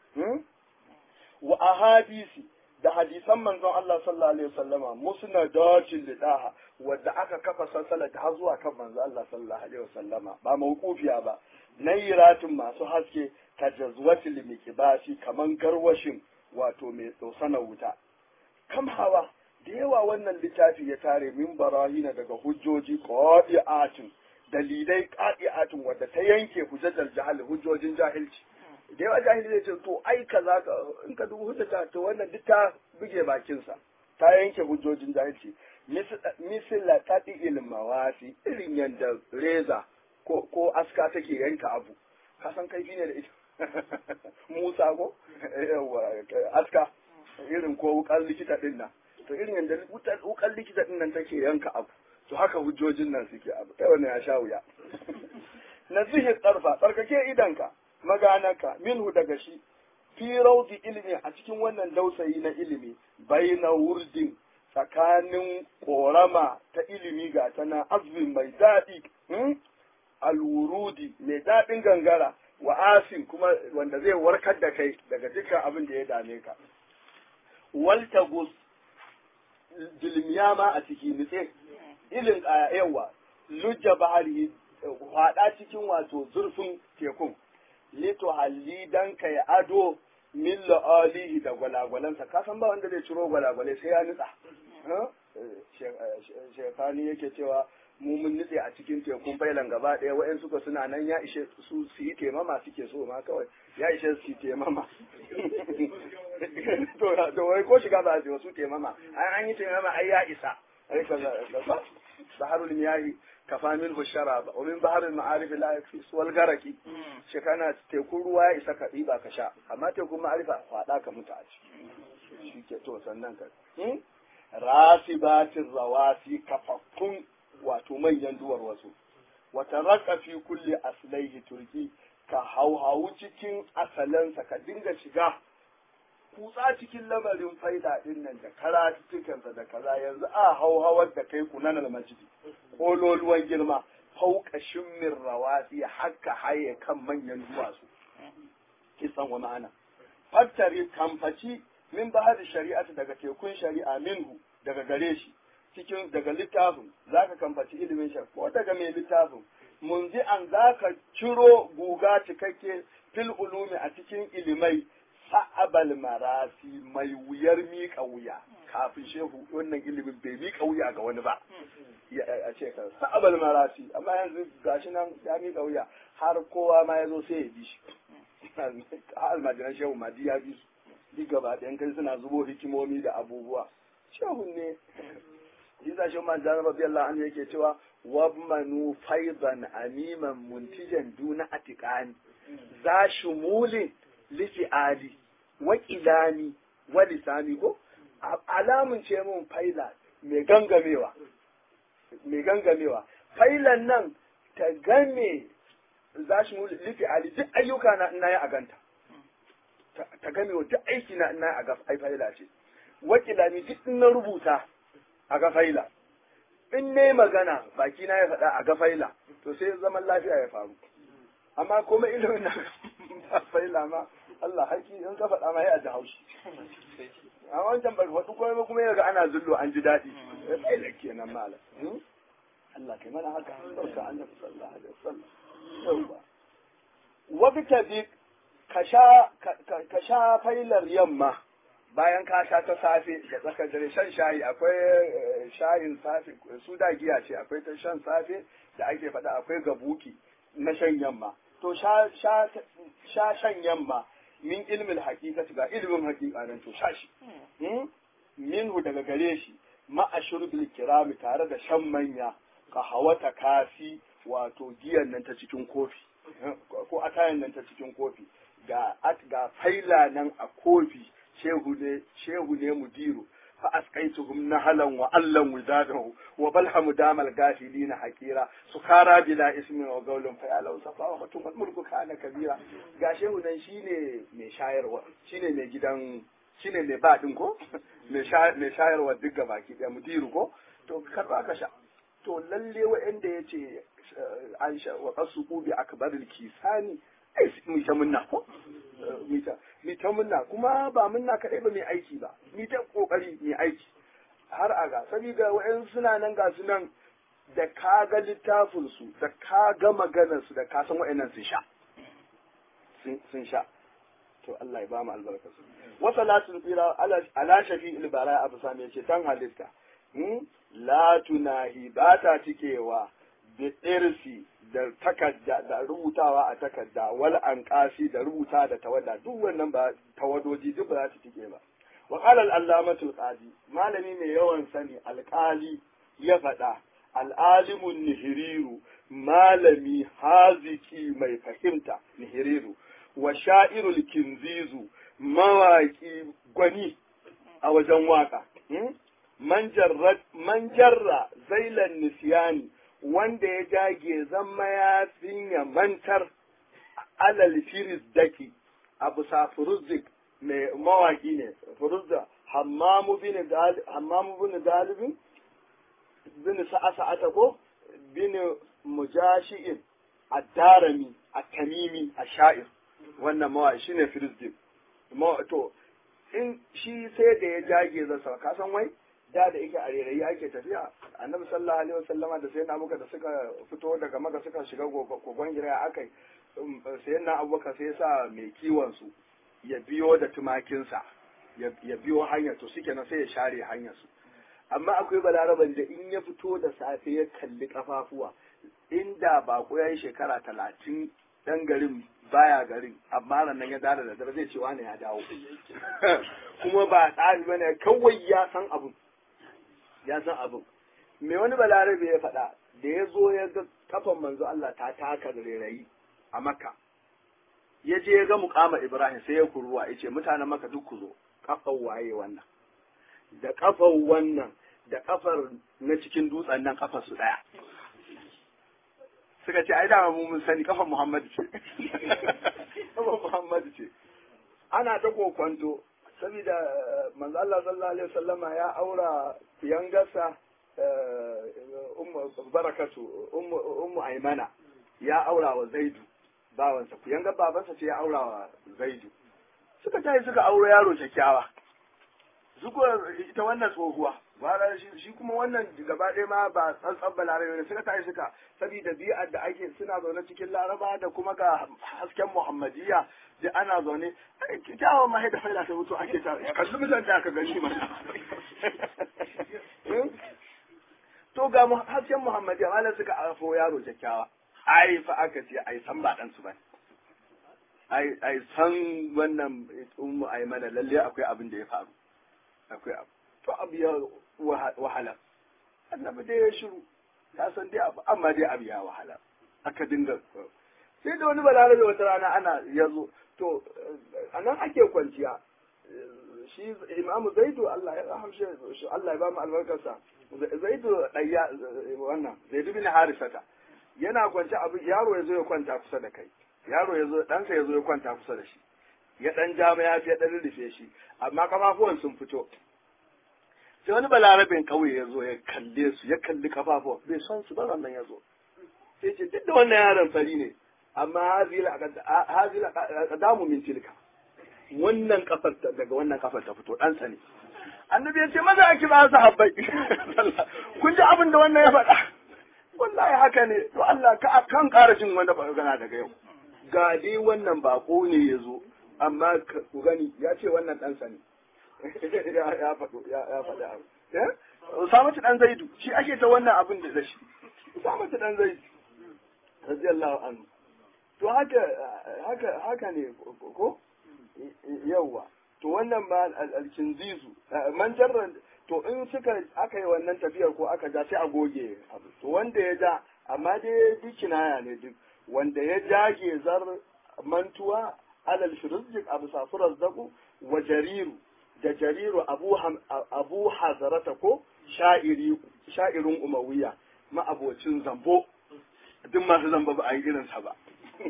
wa ahadisi da hadisan manzon Allah sallallahu alaihi wasallama musnadatin lidaha wadda aka kafa salsalar har zuwa kan manzon Allah sallallahu alaihi wasallama ba mawqufiya ba nayiratin masu haske ka jazwatil mikibasi kaman garwashin wato mai tsosana wuta kam hawa da yawa wannan littafi ya tare min barahina daga hujjoji qadi'atin dalilai qadi'atin wadda ta yanke hujjatul jahil hujjojin jahilci da yawa jahili zai ce to ai kaza ka in ka dubu hujjata to wannan duk ta buge bakinsa ta yanke hujjojin jahilci misila tadi ilmawasi irin yadda reza ko ko aska take yanka abu ka san kaifi ne da ita Musa ko aska irin ko wukan likita din nan to irin yadda wukan likita din nan take yanka abu to haka hujjojin nan suke abu kai wannan ya sha wuya nazihi tsarfa tsarkake idanka maganaka minhu daga shi fi raudi ilimi a cikin wannan dausayi na ilimi baina wurdin tsakanin korama ta ilimi ga ta na azbin mai daɗi alwurudi mai daɗin gangara wa asin kuma wanda zai warkar da kai daga dukkan abin da ya dame ka waltagus dilmiya ma a ciki nitse ilin yawa lujja bahari hwada cikin wato zurfin tekun lito halli dan kai ado min la'alihi da gwalagwalansa ka san ba wanda zai ciro gwalagwalai sai ya nutsa shekani yake cewa mu mun nutse a cikin tekun bailan gaba ɗaya wa'yan suka suna nan ya ishe su su yi temama suke so ma kawai ya ishe su yi temama to wai ko shiga ba su su temama an an yi temama ai ya isa ai ka baharul miyahi kafa min hushara wa min baharul ma'arif la yakfi wal garaki shekana tekun ruwa ya isa ka ɗiba ka sha amma tekun ma'arifa faɗa ka mutu a ciki shi ke to sannan ka rasibatin rawasi kafaffun wato manyan duwar wasu wata raka fi kulle aslaihi turki ka hauhawu cikin asalansa ka dinga shiga kutsa cikin lamarin faida din nan da karatukansa da kaza yanzu a hauhawar da kai kunanar masjidi kololuwan girma fauka shimmin rawasi haka haye kan manyan duwatsu kisan wa ma'ana fattari kamfaci min bahar shari'ata daga tekun shari'a minhu daga gare shi cikin daga littafin za ka kamfaci ilimin shari'a ko daga mai littafin munzi an za ka ciro guga cikakke fil ulumi a cikin ilimai sa'abal marasi mai wuyar miƙa wuya kafin shehu wannan ilimin bai miƙa wuya ga wani ba a ce ka sa'abal marasi amma yanzu gashi nan ya miƙa wuya har kowa ma ya zo sai ya bi shi har almajiran shehu ma ya bi su duk gaba ɗayan kai suna zubo hikimomi da abubuwa shehu ne Isa shi man zan rabbi Allah an yake cewa wabmanu faidan amiman muntijan duna atiqani za shumulin lifi'ali wa qilani wa lisani ko alamun ce mun faila mai gangamewa mai gangamewa failan nan ta game za shi lifi'ali duk ayyuka na ina ya aganta ta game wa duk aiki na ina a ai faila ce wa qilani duk na rubuta a ga faila in ne magana baki na ya faɗa a ga faila to sai zaman lafiya ya faru amma kuma ilimin na faila ma Allah haki in ka faɗa ma ya ji haushi a wancan ba faɗi kuma kuma yaga ana zullo an ji daɗi ya faila kenan malam Allah kai mana haka barka annabi sallallahu alaihi wasallam yawa wa bi ka sha ka sha failar yamma bayan ka sha ta safe da tsakar dare shan shayi akwai shayin safe su da giya ce akwai ta shan safe da ake faɗa akwai gabuki na shan yamma to sha shan yamma min ilmin hakikati ga ilimin hakika nan to sha shi minhu daga gare shi ma'a shurbil kirami tare da shan manya ka hawata kafi wato giyan nan ta cikin kofi ko atayan nan ta cikin kofi ga ga faila nan a kofi shehu ne shehu ne mudiru fa asqaituhum nahalan wa allan widadahu wa balhamu damal gafilina hakira sukara bila ismin wa gaulun fa yalau safa wa mutum mulku kana kabira ga shehu nan shine mai shayarwa shine mai gidan shine mai ba din ko mai shayarwa duk gabaki daya mudiru ko to karba ka sha to lalle wa'anda yace an sha wa qasuqu bi akbaril kisani ai mu ta munna ko mu ta munna kuma ba munna kadai ba mai aiki ba mu ta kokari mai aiki har aga saboda wa'in suna nan ga su nan da ka ga littafin su da ka ga maganar su da ka san wa'annan sun sha sun sha to Allah ya ba mu albarka su wa salatul fira ala shafi'il bara abu sami yace tan halitta la tunahi ba ta cikewa bi irsi da takarda da rubutawa a takarda wal anqasi da rubuta da tawada duk wannan ba tawadoji duk ba za su tike ba wa qala al allamatul qadi malami mai yawan sani alqali ya faɗa al'alimun nihiriru malami haziki mai fahimta nihiriru wa sha'irul kinzizu mawaki gwani a wajen waka man jarra zailan nisiyani wanda ya jage zama ya ya mantar alal firis daki abu sa furuzik mai mawaki ne furuzda hammamu bin galibin bin sa'ata ko bin mujashi'in ad-darami at-tamimi ash-sha'ir wannan mawaki shine firisdik to in shi sai da ya jage zasa ka san wai da da yake a rairayi ake tafiya annabi sallallahu alaihi wasallama da sayyidina abubakar da suka fito daga maka suka shiga kogon gira akai sayyidina abubakar sai ya sa mai kiwon su ya biyo da tumakinsa ya biyo hanyar to suke na sai ya share hanyar su amma akwai balaraban da in ya fito da safe ya kalli kafafuwa inda bako ya yi shekara talatin dan garin baya garin amma nan ya dada da dare zai ce wani ya dawo kuma ba tsari bane kawai ya san abun ya san abun me wani balarabe ya faɗa da ya zo ya ga kafan manzo Allah ta taka da rairayi a makka ya je ya ga mukama ibrahim sai ya kuruwa ya ce mutanen maka duk ku zo kafan waye wannan da kafan wannan da kafar na cikin dutsen nan kafar su daya suka ce ai dama mu mun sani kafar Muhammad ce kafar Muhammad ce ana ta kokwanto saboda manzo Allah sallallahu alaihi wasallama ya aura yangarsa ummu barakatu ummu ummu aymana ya aura wa zaidu bawansa ku yangar babansa ce ya aura wa zaidu suka tayi suka auro yaro kyakkyawa zuko ita wannan tsohuwa wala shi kuma wannan gaba ɗaya ma ba tsantsan balarabe ne suka tashi suka saboda bi'ar da ake suna zaune cikin laraba da kuma ga hasken muhammadiyya da ana zaune kyawun ma da faila ta mutu ake ta kalli mutan da aka gani mana to ga hasken muhammadiyya malam suka afo yaro kyakkyawa ai fa aka ce ai san ba dan su bane ai ai san wannan ummu ai mana lalle akwai abin da ya faru akwai abu to abu ya wahala annabi dai ya shiru ya san dai abu amma dai abu ya wahala aka dinga sai da wani balarabe wata rana ana ya zo to a nan ake kwanciya shi imamu zaidu Allah ya rahamshe Allah ya ba mu albarkarsa zaidu ɗaya wannan zaidu bin harisata yana kwance abu yaro ya zo ya kwanta kusa da kai yaro ya zo ɗansa ya zo ya kwanta kusa da shi ya ɗan jama ya fi ya ɗan rufe shi amma kafafuwan sun fito sai wani balarabin ƙauye ya zo ya kalle su ya kalli kafafuwan bai son su ba wannan ya zo sai ce duk da wannan yaron fari ne amma hazila damu min tilka wannan kafar daga wannan kafar ta fito ɗansa ne annabi ya ce maza a kira sahabbai kun ji abin da wannan ya faɗa wallahi haka ne to Allah ka kan ƙara jin wanda magana daga yau ga dai wannan bako ne ya zo amma ku gani ya ce wannan ɗansa ne ya faɗo ya faɗi abu Usamatu ɗan Zaidu shi ake ta wannan abin da da shi Usamatu ɗan Zaidu radiyallahu anhu to haka haka haka ne ko yawwa to wannan ba alkinzizu man jarra to in suka aka yi wannan tafiyar ko aka ja sai a goge abu to wanda ya ja amma dai duk kinaya ne duk wanda ya jage zar mantuwa alal shirizjik abu safurar zaku wa jariru da jariru abu abu hazarata ko sha'iri sha'irin umawiya ma'abocin zambo duk masu zamba ba a yi irinsa ba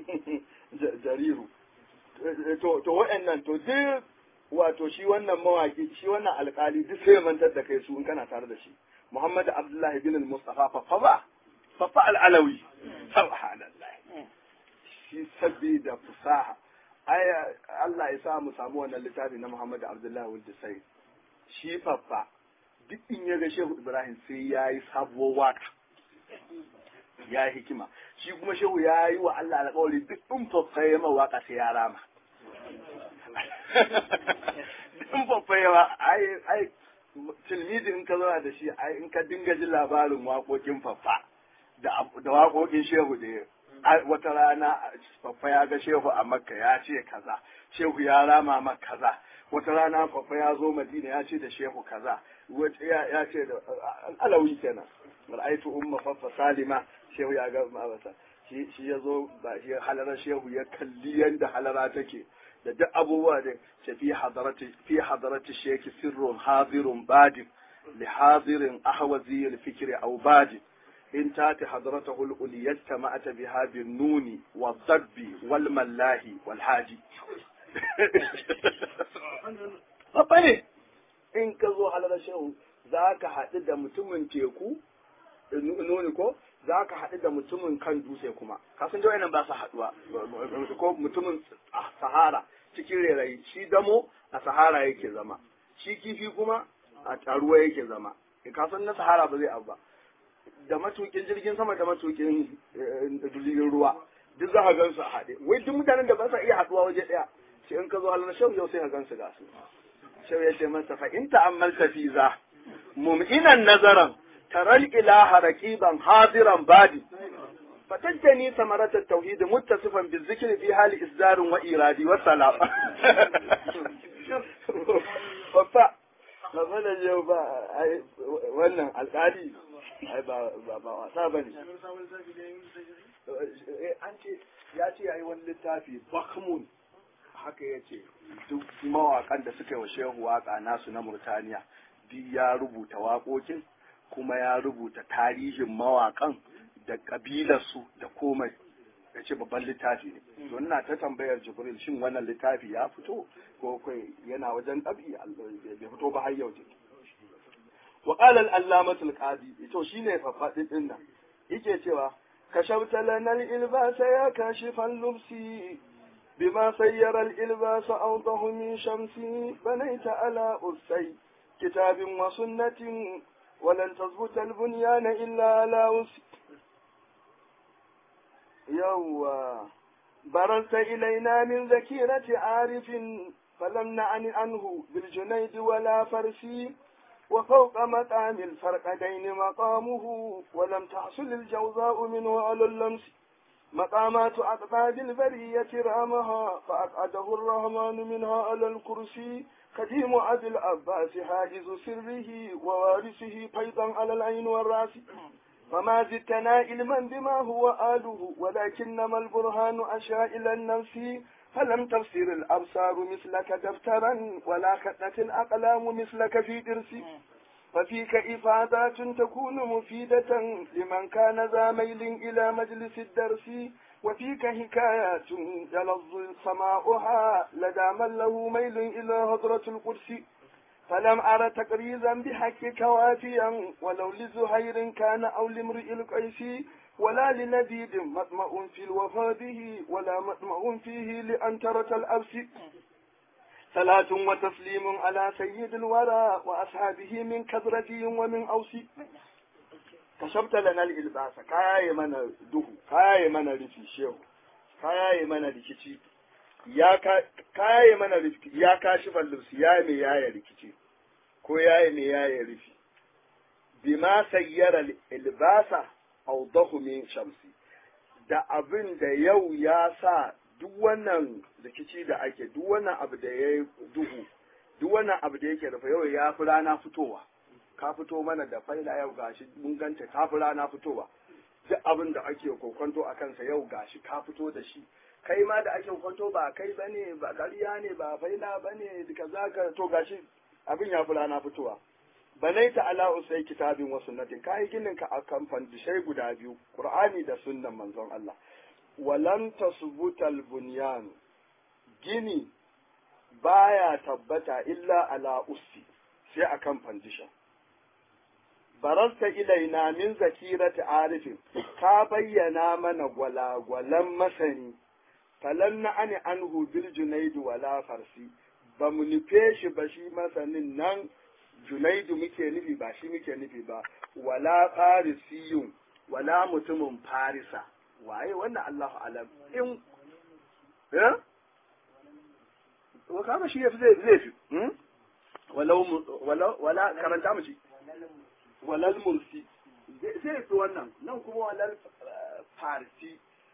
jariru to to wa'annan to duk wato shi wannan mawaki shi wannan alkali duk sai mantar da kai su in kana tare da shi Muhammad Abdullahi bin al-Mustafa fafa ba fafa al-Alawi subhanallah shi sabida fusaha ai Allah ya sa mu samu wannan littafi na Muhammad Abdullahi wal sai shi fafa duk in ya ga Shehu Ibrahim sai yayi sabuwar waka ya yi hikima shi kuma shehu ya yi wa Allah alƙawari duk in fafa ya waka sai ya rama in fafa ya ai ai tilmidi in ka zauna da shi ai in ka dinga jin labarin waƙoƙin fafa da da waƙoƙin shehu da wata rana fafa ya ga shehu a makka ya ce kaza shehu ya rama maka kaza wata rana fafa ya zo madina ya ce da shehu kaza ya ce da alawi kenan ra'aitu umma fafa salima shehu ya ga mabasa shi ya zo ba shi halarar shehu ya kalli yadda halara take da duk abubuwa da ce fi hadarati fi hadarati sheki sirrun hadirun badin li hadirin ahwazi al fikri aw badin in tati hadaratahu al uliyata ma'ata biha bin nuni wa dabbi wal mallahi wal haji babba ne in ka zo halarar shehu za ka haɗu da mutumin teku nuni ko za ka haɗu da mutumin kan dutse kuma kasan jawai nan ba su haɗuwa ko mutumin sahara cikin rerayi shi damo a sahara yake zama shi kifi kuma a ruwa yake zama ka san na sahara ba zai abu ba da matukin jirgin sama da matukin jirgin ruwa duk za ka gan su a haɗe wai duk mutanen da ba sa iya haɗuwa waje ɗaya sai in ka zo halin shau yau sai ka gan su ga su shau ya ce masa fa in ta'ammalta fi za mum'inan nazaran taral ilaha raqiban hadiran badi فتجني ثمرة التوحيد متصفا بالذكر في حال إصدار وإيراد والسلام ففا magana yau ba wannan alƙali ai ba ba wasa ba ne an ce ya ce ya yi wani littafi bakmun haka ya ce duk mawaƙan da suka yi wa shehu waƙa nasu na murtaniya duk ya rubuta waƙoƙin kuma ya rubuta tarihin mawaƙan da ƙabilarsu da komai ya ce babban littafi ne to ina ta tambayar jibril shin wannan littafi ya fito ko kai yana wajen ɗabi bai fito ba har yau wa qala al-allamatu al-qadi to shine fafadin din nan yake cewa kashawta lana al-ilbasa ya kashifan lubsi بما سير الإلباس أوضح من شمسي بنيت على أسي كتاب وسنة ولن تثبت البنيان إلا على أسي يوا برزت إلينا من ذكيرة عارف فلم نعن عنه بالجنيد ولا فرسي وفوق مقام الفرقدين مقامه ولم تحصل الجوزاء منه على اللمس مقامات أقطاب البرية رامها فأقعده الرحمن منها على الكرسي قديم أبي العباس حاجز سره ووارثه فيضا على العين والرأس فما زدتنا علما بما هو آله ولكنما البرهان أشى إلى النفس فلم تفسر الأبصار مثلك دفترا ولا خطت الأقلام مثلك في درسي ففيك إفادات تكون مفيدة لمن كان ذا ميل إلى مجلس الدرس وفيك حكايات يلظ سماؤها لدى من له ميل إلى هضرة القدس فلم أر تقريزا بحقك وافيا ولو لزهير كان أو لامرئ القيس ولا لنبيد مطمع في الوفاة به ولا مطمع فيه لأنترة الأبس صلاة وتسليم على سيد الورى وأصحابه من كثرة ومن أوس كشفت لنا الإلباس كاي من دهو كاي من رفي شيخ كاي من ركتي ya kaye mana rifki ya kashi fallus ya me yaya rikici ko ya me yaya rufi bima sayyara ilbasa awdahu min shamsi da abin da yau ya sa duk wannan rikici da ake duk wannan abu da ya duhu duk wannan abu da yake rufe yau ya fi rana fitowa ka fito mana da faila yau gashi mun ganta ka fi rana fitowa duk abin da ake kokonto a kansa yau gashi ka fito da shi kai ma da ake kwanto ba kai ba ne ba ƙarya ne ba faila ba ne kaza ka to gashi abin ya fi rana fitowa banaita ala usai kitabin wa sunnatin kai ginin ka akan fandishai guda biyu qur'ani da sunnan manzon Allah walan tasbutal bunyan gini baya tabbata illa ala ussi sai akan fandisha barasta ilaina min zakirati arifin ka bayyana mana gwalagwalan masani falan na ani anhu bil junaidu wala farsi ba mu nufe shi ba shi masanin nan junaidu muke nufi ba shi muke nufi ba wala farisiyun wala mutumin farisa waye wannan Allahu alam in eh wa kama shi yafi zai zai fi walau wala wala karanta mu shi walal mursi zai fi wannan nan kuma walal farisi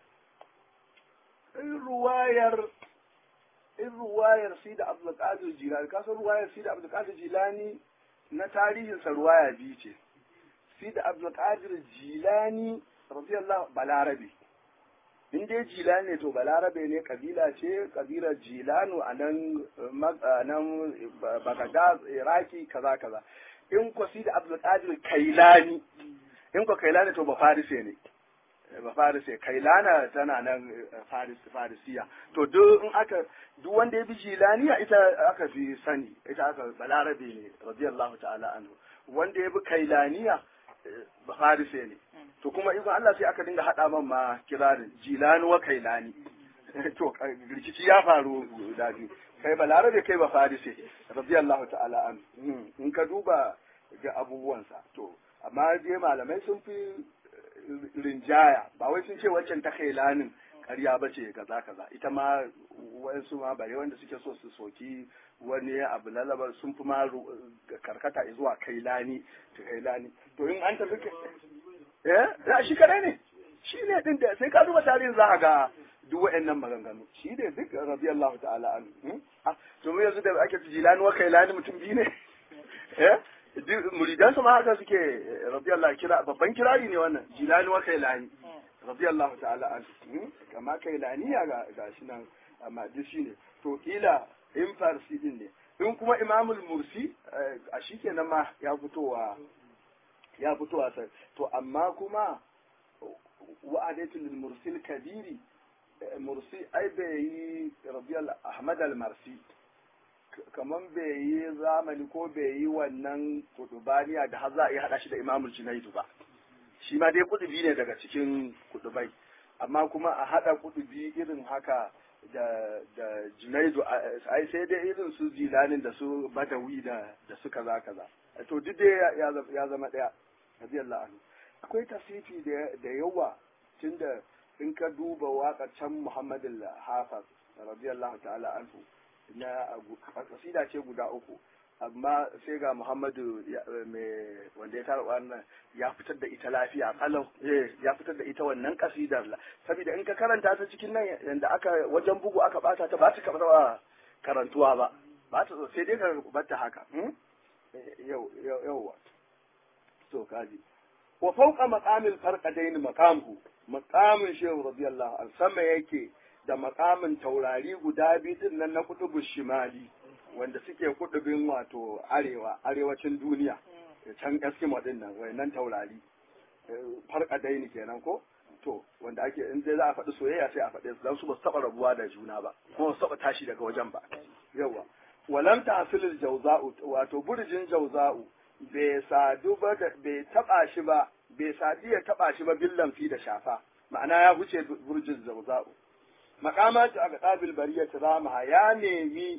in ruwayar in ruwayar si da abdulkadir jilani kasar ruwayar si da abdulkadir jilani na tarihinsa ruwaya biyu ce si da abdulkadir jilani radiyallahu balarabe in dai jilani ne to balarabe ne kabila ce kabilar jilanu a nan nan bagada iraki kaza kaza in ko si da abdulkadir kailani in ko kailani to ba farise ne ba farise kailana tana nan faris farisiya to duk in aka duk wanda ya bi jilaniya ita aka fi sani ita aka balarabe ne radiyallahu ta'ala anhu wanda ya bi kailaniya ba farise ne to kuma in Allah sai aka dinga hada man ma kirarin jilani wa kailani to rikici ya faru da biyu kai ba larabe kai ba farisi radiyallahu ta'ala an in ka duba ga abubuwansa to amma je malamai sun fi rinjaya ba wai sun ce waccan ta lanin ƙarya ba ce kaza kaza ita ma wayansu ma bare wanda suke so su soki wani abu lalabar sun fi ma karkata zuwa kailani ta kailani to in an tafi eh ya shi kare ne shi ne din da sai ka duba tarihin za ka ga duk wa'annan maganganu shi ne duk radiyallahu ta'ala an to mu yanzu da ake jilani wa kailani mutum biyu ne eh muridansu ma haka suke radiyallahu kira babban kirari ne wannan jilani wa kailani radiyallahu ta'ala an kama kailani ya ga gashi nan amma duk shine to kila in farsi din ne in kuma imamul mursi a shikenan ma ya fitowa ya fitowa sai to amma kuma wa'adatul mursil kabiri mursi ai bai yi radiyallahu ahmad al-marsi kaman bai yi zamani ko bai yi wannan kudubaniya da har za a yi hada shi da imamul junaidu ba shi ma dai kudubi ne daga cikin kudubai amma kuma a hada kudubi irin haka da da junaidu ai sai dai irin su zilanin da su badawi da da su kaza kaza to duk dai ya zama daya radiyallahu anhu akwai tasifi da yawa tunda in ka duba waƙar can Muhammad al-Hafiz radiyallahu ta'ala anhu na kasida ce guda uku amma sai ga Muhammadu mai wanda ya tara wannan ya fitar da ita lafiya kalau ya fitar da ita wannan kasidar saboda in ka karanta ta cikin nan yanda aka wajen bugu aka bata ta ba ta kamar karantuwa ba ba ta sai dai ka bata haka yau yau to kaji wa fawqa maqamil farqadain maqamhu maqamin shehu radiyallahu anhu sama yake da maqamin taurari guda biyu din nan na kutubu shimali wanda suke kudubin wato arewa arewacin duniya can eskimo din nan wayannan taurari farqadain kenan ko to wanda ake in dai za a faɗi soyayya sai a faɗe su dan su ba su taɓa rabuwa da juna ba kuma su taɓa tashi daga wajen ba yawa walam tahsilul jawza'u wato burjin jawza'u bai sadu ba bai taba shi ba bai sadu ya taba shi ba billan fi da shafa ma'ana ya huce burjin zawza'u maqamatu aka qabil bariyat ramaha ya nemi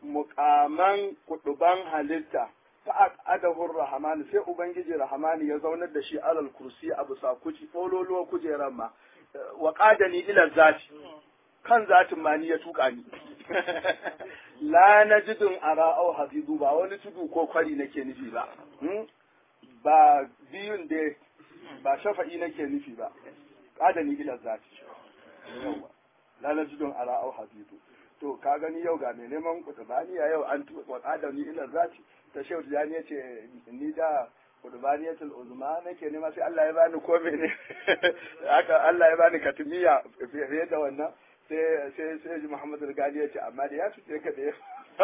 muqaman kuduban halitta fa adahu rahman sai ubangiji rahman ya zaunar da shi alal kursi a bisa kuci fololuwa kujeran ma wa qadani ila zati kan zatin ma ni ya tuka ni la najidun ara au hafizu ba wani tudu ko kwari nake nufi ba ba biyun da ba shafa'i nake nufi ba qadani ila zati la najidun ara au hafizu to ka gani yau ga mai neman kutubaniya yau an tuba qadani ila zati ta shehu jani yace ni da kudubaniyatul uzma nake nema sai Allah ya bani ko mene haka Allah ya bani katimiya fiye da wannan sai sai sai ji Muhammad Gali ya ce amma da ya fice ka da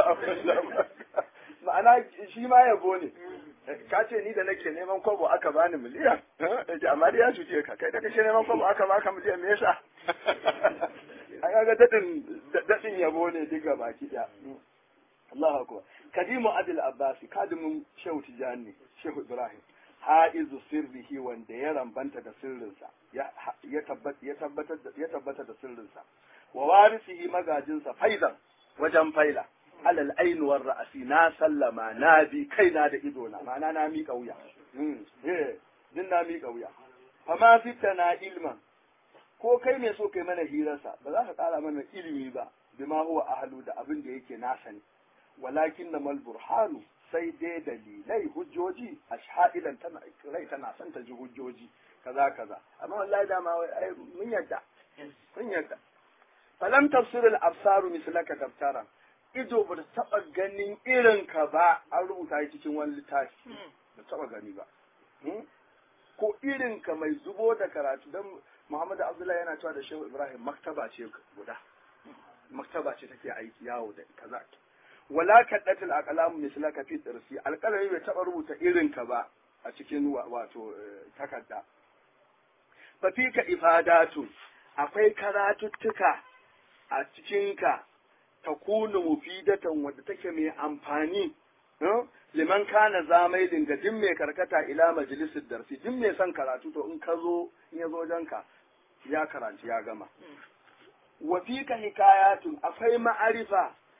ma'ana shi ma yabo ne ka ce ni da nake neman kwabo aka bani miliyan amma da ya fice ka kai da kake neman kwabo aka baka miliyan me yasa an ga dadin dadin yabo ne diga baki da Allahu akbar kadimu adil abbasi kadimin shehu tijani shehu ibrahim ha'izu sirrihi wanda ya rambanta da sirrinsa ya tabbatar da sirrinsa wa warisihi magajinsa faidan wajen faila alal ainuwar ra'asi na sallama na bi kaina da idona ma'ana na miƙa wuya din na miƙa wuya fama fitta na ilman ko kai mai so kai mana hirarsa ba za ka ƙara mana ilimi ba bima huwa ahlu da abin da yake nasa ne walakin na mal burhanu sai dai dalilai hujjoji a sha'idan tana rai tana son ta ji hujjoji kaza kaza amma wallahi dama ai mun yadda mun yadda falam tafsirul absaru mislaka daftara ido ba ta taba ganin irin ka ba an rubuta shi cikin wani littafi ba taba gani ba ko irin ka mai zubo da karatu dan Muhammadu Abdullahi yana cewa da Shehu Ibrahim maktaba ce guda maktaba ce take aiki yawo da kaza wala kaddatul aqlamu mislaka fi tsirsi alqalami bai taba rubuta irin ka ba a cikin wato takarda fa fika ifadatu akwai karatuttuka a cikin ka takunu mufidatan wadda take mai amfani liman kana zamailin ga din mai karkata ila majalisar darsi din mai son karatu to in ka zo in ya zo janka ya karanci ya gama wa fika hikayatun akwai ma'arifa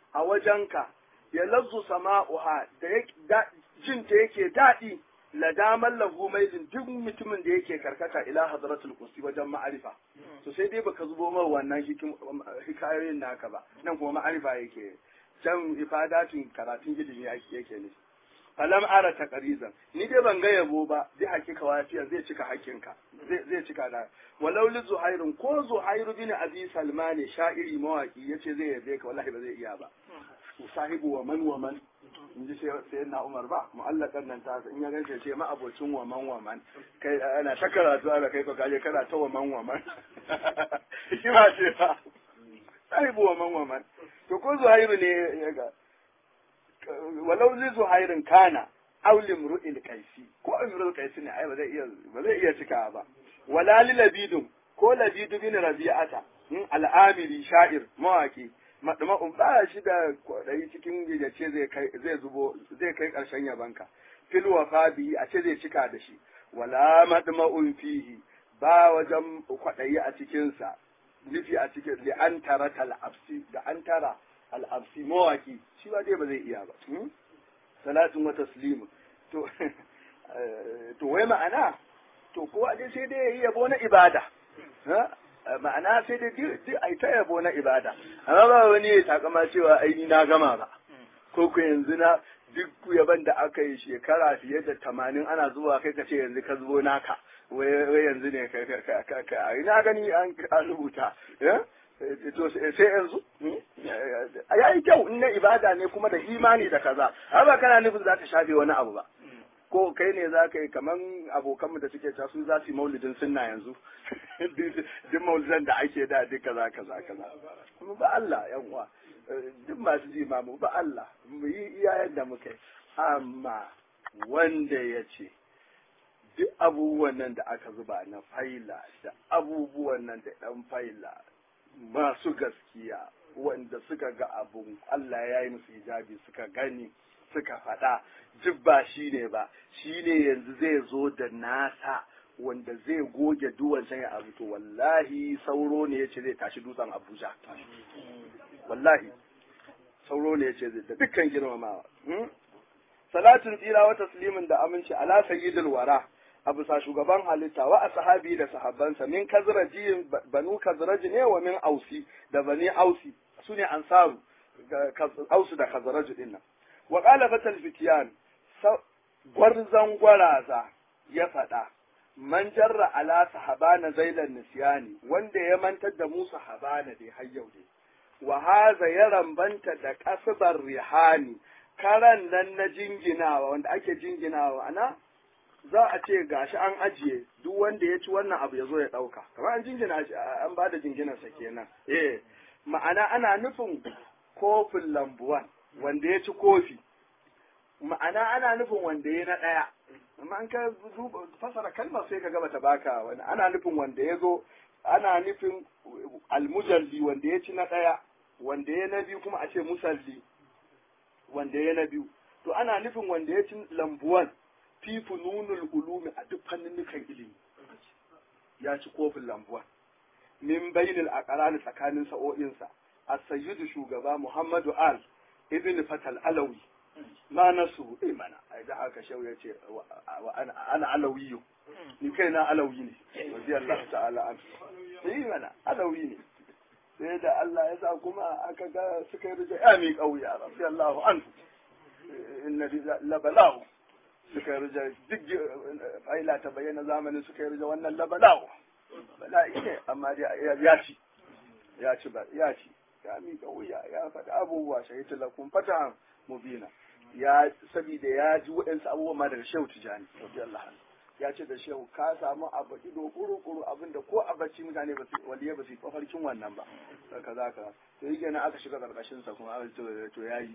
a wajenka ya lazzu sama'uha da jin ta yake daɗi ladaman lahu mailin duk mutumin da yake karkata ila hadratul kursi wajen ma'arifa to sai dai baka zubo mar wannan hikayoyin naka ba nan kuma ma'arifa yake can ifadatin karatun ilimi yake ne falam ara taqrizan ni dai ban ga yabo ba zai hakika wafiya zai cika hakinka zai zai cika da walau li zuhairun ko zuhairu bin abi salmani sha'iri mawaki yace zai yabe ka wallahi ba zai iya ba sahibu wa man wa man in ji sai na umar ba mu'allakan nan ta in ya ganke ce ma abocin wa man wa man kai ana ta karatu ana kai ka kaje kana ta wa man wa man shi ba ce ba sahibu wa man wa man to ko zuhairu ne ya ga walau li zuhairin kana aw limru'il qaisi ko imru'il qaisi ne ai ba zai iya ba zai iya cika ba wala li labidun ko labidu bin rabi'ata al'amiri sha'ir mawaki madma'un ba shi da kwaɗayi cikin gidace zai kai zai zubo zai kai ƙarshen yabanka fil wafa bihi a ce zai cika da shi wala madma'un fihi ba wajen kwaɗayi a cikinsa nufi a cikin li an tara tal'absi da an tara al'absi mawaki shi ba dai ba zai iya ba salatin wa taslimu to to wai ma'ana to kowa dai sai dai yayi yabo na ibada ma'ana sai dai duk ai ta yabo na ibada amma ba wani ya takama cewa ai ni na gama ba ko ku yanzu na duk yaban da aka yi shekara fiye da tamanin ana zuwa kai ka ce yanzu ka zubo naka wai yanzu ne ka ina gani an rubuta to sai yanzu ya yi kyau in na ibada ne kuma da imani da kaza har ba kana nufin za ta shafe wani abu ba ko kai ne za ka yi kaman abokanmu da suke ta su za su yi maulidin sunna yanzu duk maulidan da ake da duk kaza kaza kaza kuma ba Allah yan uwa duk masu ji mu ba Allah mu yi iyayen da muka amma wanda ya ce duk abubuwan nan da aka zuba na faila da abubuwan nan da ɗan faila masu gaskiya wanda suka ga abun Allah ya yi musu hijabi suka gani suka faɗa duk ba shi ne ba shi ne yanzu zai zo da nasa wanda zai goge duwan can ya abu to wallahi sauro ne ya ce zai tashi dutsen abuja wallahi sauro ne ya ce zai da dukkan girmamawa salatin tsira wa taslimin da aminci ala sayyidul wara a bisa shugaban halitta wa ashabi da sahabbansa min kazraji banu kazraji ne wa min ausi da bani ausi sune ansaru ausu da kazraji din nan wa qala fatal fitiyan gwarzan gwaraza ya faɗa man jarra ala sahabana zailan nisyani wanda ya mantar da mu sahabana dai har yau dai wa haza ya rambanta da kasbar rihani karan nan na jinginawa wanda ake jinginawa ana za a ce gashi an ajiye duk wanda ya ci wannan abu ya zo ya ɗauka kamar an jingina shi an ba da jinginarsa kenan eh ma'ana ana nufin kofin lambuwan wanda ya ci kofi ma'ana ana nufin wanda ya na ɗaya amma an ka fasara kalmar sai ka gaba ta baka wani ana nufin wanda ya zo ana nufin almujalli wanda ya ci na ɗaya wanda ya na biyu kuma a ce musalli wanda ya na biyu to ana nufin wanda ya ci lambuwan fi fununul ulumi a duk fanninnukan ilimi ya ci kofin lambuwan min bainil aqrani tsakanin sa'o'insa as-sayyidu shugaba muhammadu al ibn fatal alawi ma nasu eh mana ai da haka shau ya ce ana alawiyu ni kai na alawi ne radiyallahu ta'ala an eh mana alawi ne sai da Allah ya sa kuma aka ga suka yi rija ya mi kauya radiyallahu an inna labalahu suka yi rija duk faila ta bayyana zamanin suka yi rija wannan labalahu bala'i ne amma dai ya ci ya ci ba ya ci ya mi kauya ya faɗi abubuwa shahidu lakum fatahan mubina ya saboda ya ji waɗansu abubuwa ma daga shehu tijani radiyallahu anhu ya ce da shehu ka samu abu ido kuru-kuru abinda ko a bacci mutane ba su waliya ba su mafarkin wannan ba kaza kaza to yi kenan aka shiga karkashin sa kuma aka ce to yayi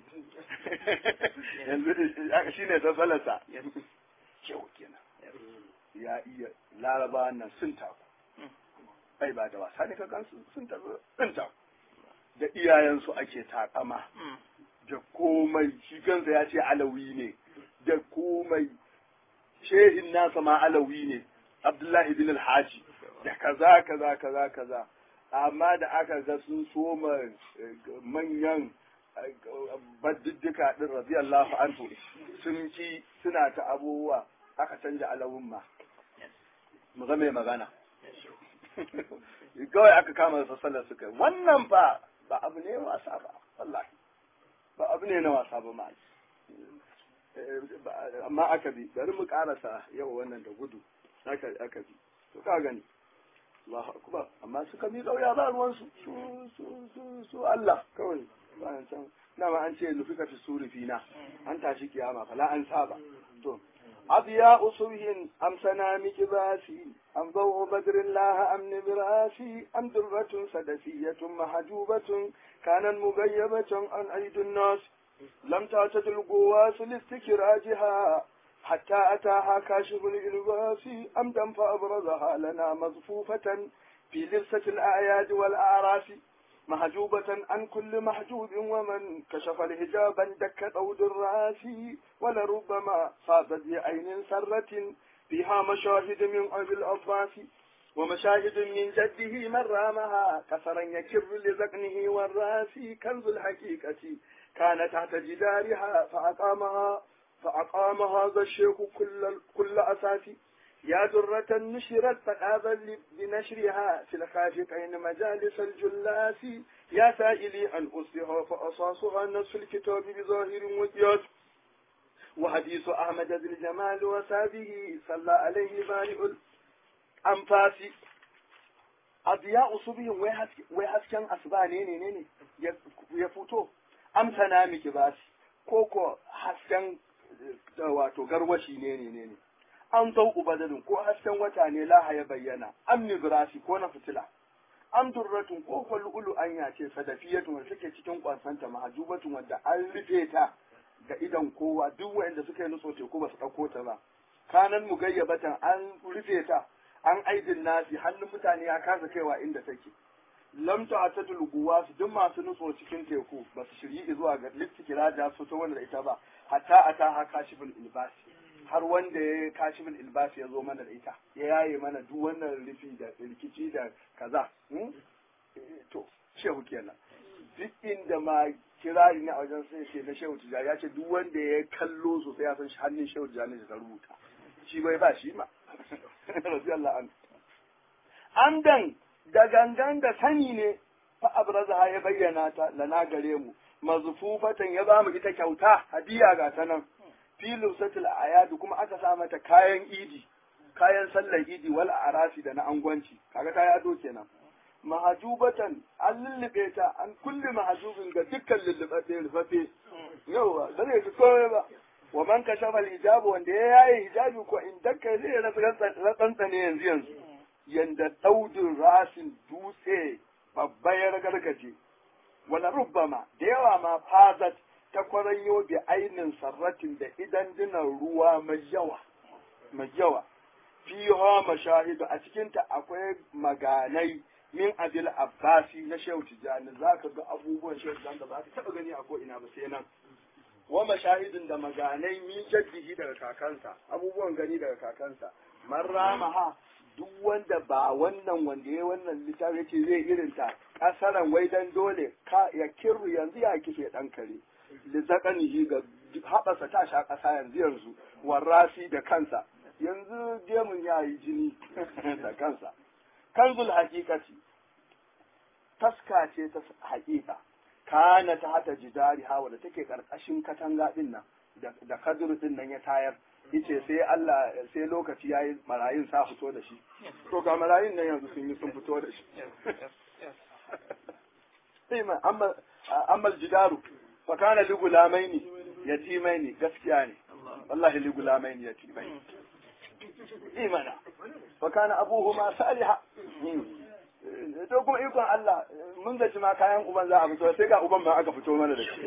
yanzu shi ne sassalarsa shehu kenan ya iya laraba nan sun taku ai ba da wasa ne ka gansu sun taku sun taku da iyayensu ake takama da komai shi kansa ya ce alawi ne da komai shehin nasa ma alawi ne abdullahi bin alhaji da kaza kaza kaza kaza amma da aka ga sun soma manyan baddiddika din radiyallahu anhu sun ci suna ta abubuwa aka canja alawun ma mu ga mai magana kawai aka kama da sallar suka wannan fa ba abu ne wasa ba wallahi ba abu ne na wasa ba ma amma aka bi bari mu karasa yau wannan da gudu aka aka bi to ka gani Allahu akbar amma suka mi kauya ba ruwan su su su su Allah kawai bayan can dama an ce lufika fi suri fina an tashi kiyama fala an saba to أضياء صبح أم سنام كباسي أم ضوء بدر الله أم نبراسي أم درة سدسية محجوبة كانت مغيبة عن أيدي الناس لم تعتد القواس لاستكراجها حتى أتاها كاشف الإلباس أمدا فأبرزها لنا مصفوفة في لبسة الأعياد والأعراس محجوبة عن كل محجوب ومن كشف الحجاب دك طود الراس ولربما صادت بعين سرة فيها مشاهد من أبي الأطراف ومشاهد من جده من رامها كسرا يكر لذقنه والراس كنز الحقيقة كان تحت جدارها فأقامها فأقام هذا الشيخ كل كل أساس يا درة نشرت فقابل بنشرها في الخافقين مجالس الجلاس يا سائلي عن أصلها فأصاصها نصف الكتاب بظاهر وقياس وحديث أحمد ذي الجمال وسابه صلى عليه بارئ الأنفاس أضياء صبح ويحسكن أسباني نيني نيني يفوتو أمسنا مكباس كوكو حسكن wato garwashi ne ne ne ne an zau ubadalin ko hasken wata ne laha ya bayyana am nibrasi ko na fitila am durratun ko kwalulu anya ce sadafiyatun wanda take cikin kwansanta mahajubatun wanda an rufe ta ga idan kowa duk wanda suka yi nutso teku ba su ɗauko ta ba kanan mugayyabatan an rufe ta an aidin nasi hannun mutane ya kasa kaiwa inda take lam ta'tatul guwas duk masu nutso cikin teku ba su shiryi zuwa ga littikira su ta wanda ita ba hatta ata ha kashiful ilbasi har wanda ya kashiful ilbasi ya zo mana da ita ya yaye mana duk wannan rufi da rikici da kaza to shehu kenan duk inda ma kirari ne a wajen sai ce na shehu tijani ya ce duk wanda ya kallo sosai ya san shi hannun shehu tijani da ta rubuta shi bai ba shi ma radiyallahu anhu amdan da gangan da sani ne fa abraza ya bayyana ta lana gare mu mazfufatan ya ba mu ita kyauta hadiya ga ta nan filin satil ayadu kuma aka sa mata kayan idi kayan sallar idi wal arasi da na angwanci kaga ta yado kenan mahajubatan an lullube ta an kulle mahajubin ga dukkan lullube rufafe yawa ba zai fi komai ba wa man kashafa hijabu wanda ya yaye hijabi ko in dakka zai rasa ne yanzu yanzu yanda daudin rasin dutse babba ya ragargaje wala rubbama da yawa ma fazat ta kwaranyo bi ainin sarratin da idan dinan ruwa mai yawa mai yawa fiha mashahidu a cikinta akwai maganai min abil abbasi na shehu tijani za ka ga abubuwan shehu tijani da ba ka taɓa gani a ko ina ba sai nan wa mashahidin da maganai min jaddihi daga kakansa abubuwan gani daga kakansa man ramaha duk wanda ba wannan wanda ya wannan littafi yace zai irin ta kasaran wai dan dole ka ya kirru yanzu ya kife dan kare li zakanihi ga haɓasa ta sha ƙasa yanzu yanzu warrasi da kansa yanzu gemun ya yi jini da kansa kanzul haƙiƙaci taska ce ta haƙiƙa kana ta hata jidari hawa da take ƙarƙashin katanga ɗin nan da kadur ɗin nan ya tayar yace sai Allah sai lokaci yayi marayun sa fito da shi to ga marayun nan yanzu sun yi sun fito da shi sai ma amma amma jidaru fa kana li gulamaini yatimaini gaskiya ne wallahi li gulamaini yatimaini imana fa kana abuhuma salihah to kuma ikon Allah mun zaci ma kayan uban za a fito sai ga uban ma aka fito mana da shi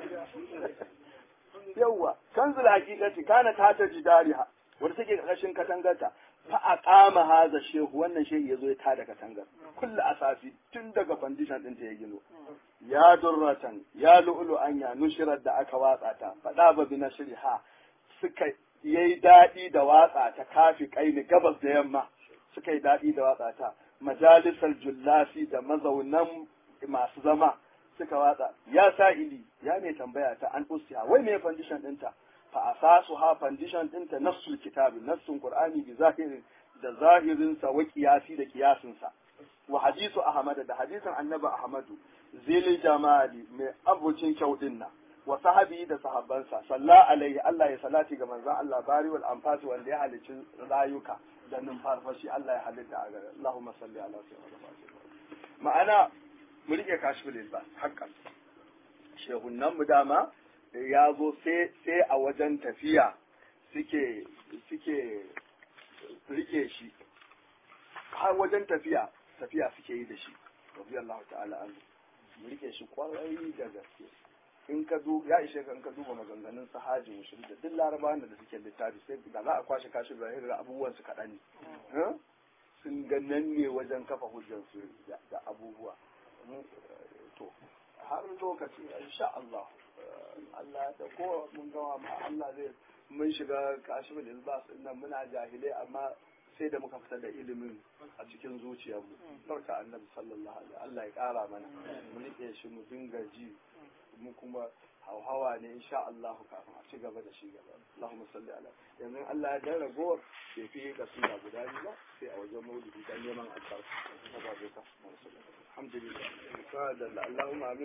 yawwa kanzul haqiqati kana ta ta jidariha wanda take karkashin katangarta fa aqama haza shehu wannan shehu yazo ya tada katangar kullu asasi tun daga foundation din ta ya gino ya durratan ya lu'lu anya nushirar da aka watsa ta fada ba bi nashriha suka yayi dadi da watsa ta kafi kaini gabas da yamma suka yi dadi da watsa ta majalisar jullasi da mazaunan masu zama suka watsa ya sa'ili ya mai tambaya ta an usiha wai me foundation ɗinta fa asasu ha foundation ɗinta nassul kitabi nassun qur'ani bi zahirin da zahirin sa wa qiyasi da qiyasin sa wa hadisu ahmad da hadisin annabi ahmadu zilil jamali mai abucin kyau din nan wa sahabi da sahabbansa salla alaihi Allah ya salati ga manzon Allah bari wal anfas wanda ya halicci rayuka da numfarfashi Allah ya halitta a gare Allahumma salli ala sayyidina ma'ana mu rike kashful ilbas haqqan shehunan mu dama ya zo sai a wajen tafiya suke suke rike shi har wajen tafiya tafiya suke yi da shi radiyallahu ta'ala anhu mu rike shi kwarai da gaske in ka duba ya ishe ka in ka duba maganganun sahaji mushrik da duk larabawan da suke littafi sai da za a kwashe kashi da ga abubuwan su kaɗan ne sun ga nan ne wajen kafa hujjar su da abubuwa to har lokaci insha Allah Allah da ko mun gawa ma Allah zai mun shiga kashi da ilbas nan muna jahilai amma sai da muka fitar da ilimin a cikin zuciyarmu barka annabi sallallahu alaihi Allah ya kara mana mu rike shi mu dinga ji mu kuma hauhawa ne insha Allah kafin a ci gaba da shi gaba Allahumma salli ala yanzu Allah ya dan ragowar bai fi kasida guda biyu ba sai a wajen maulidi dan neman albarka alhamdulillah Allahumma amin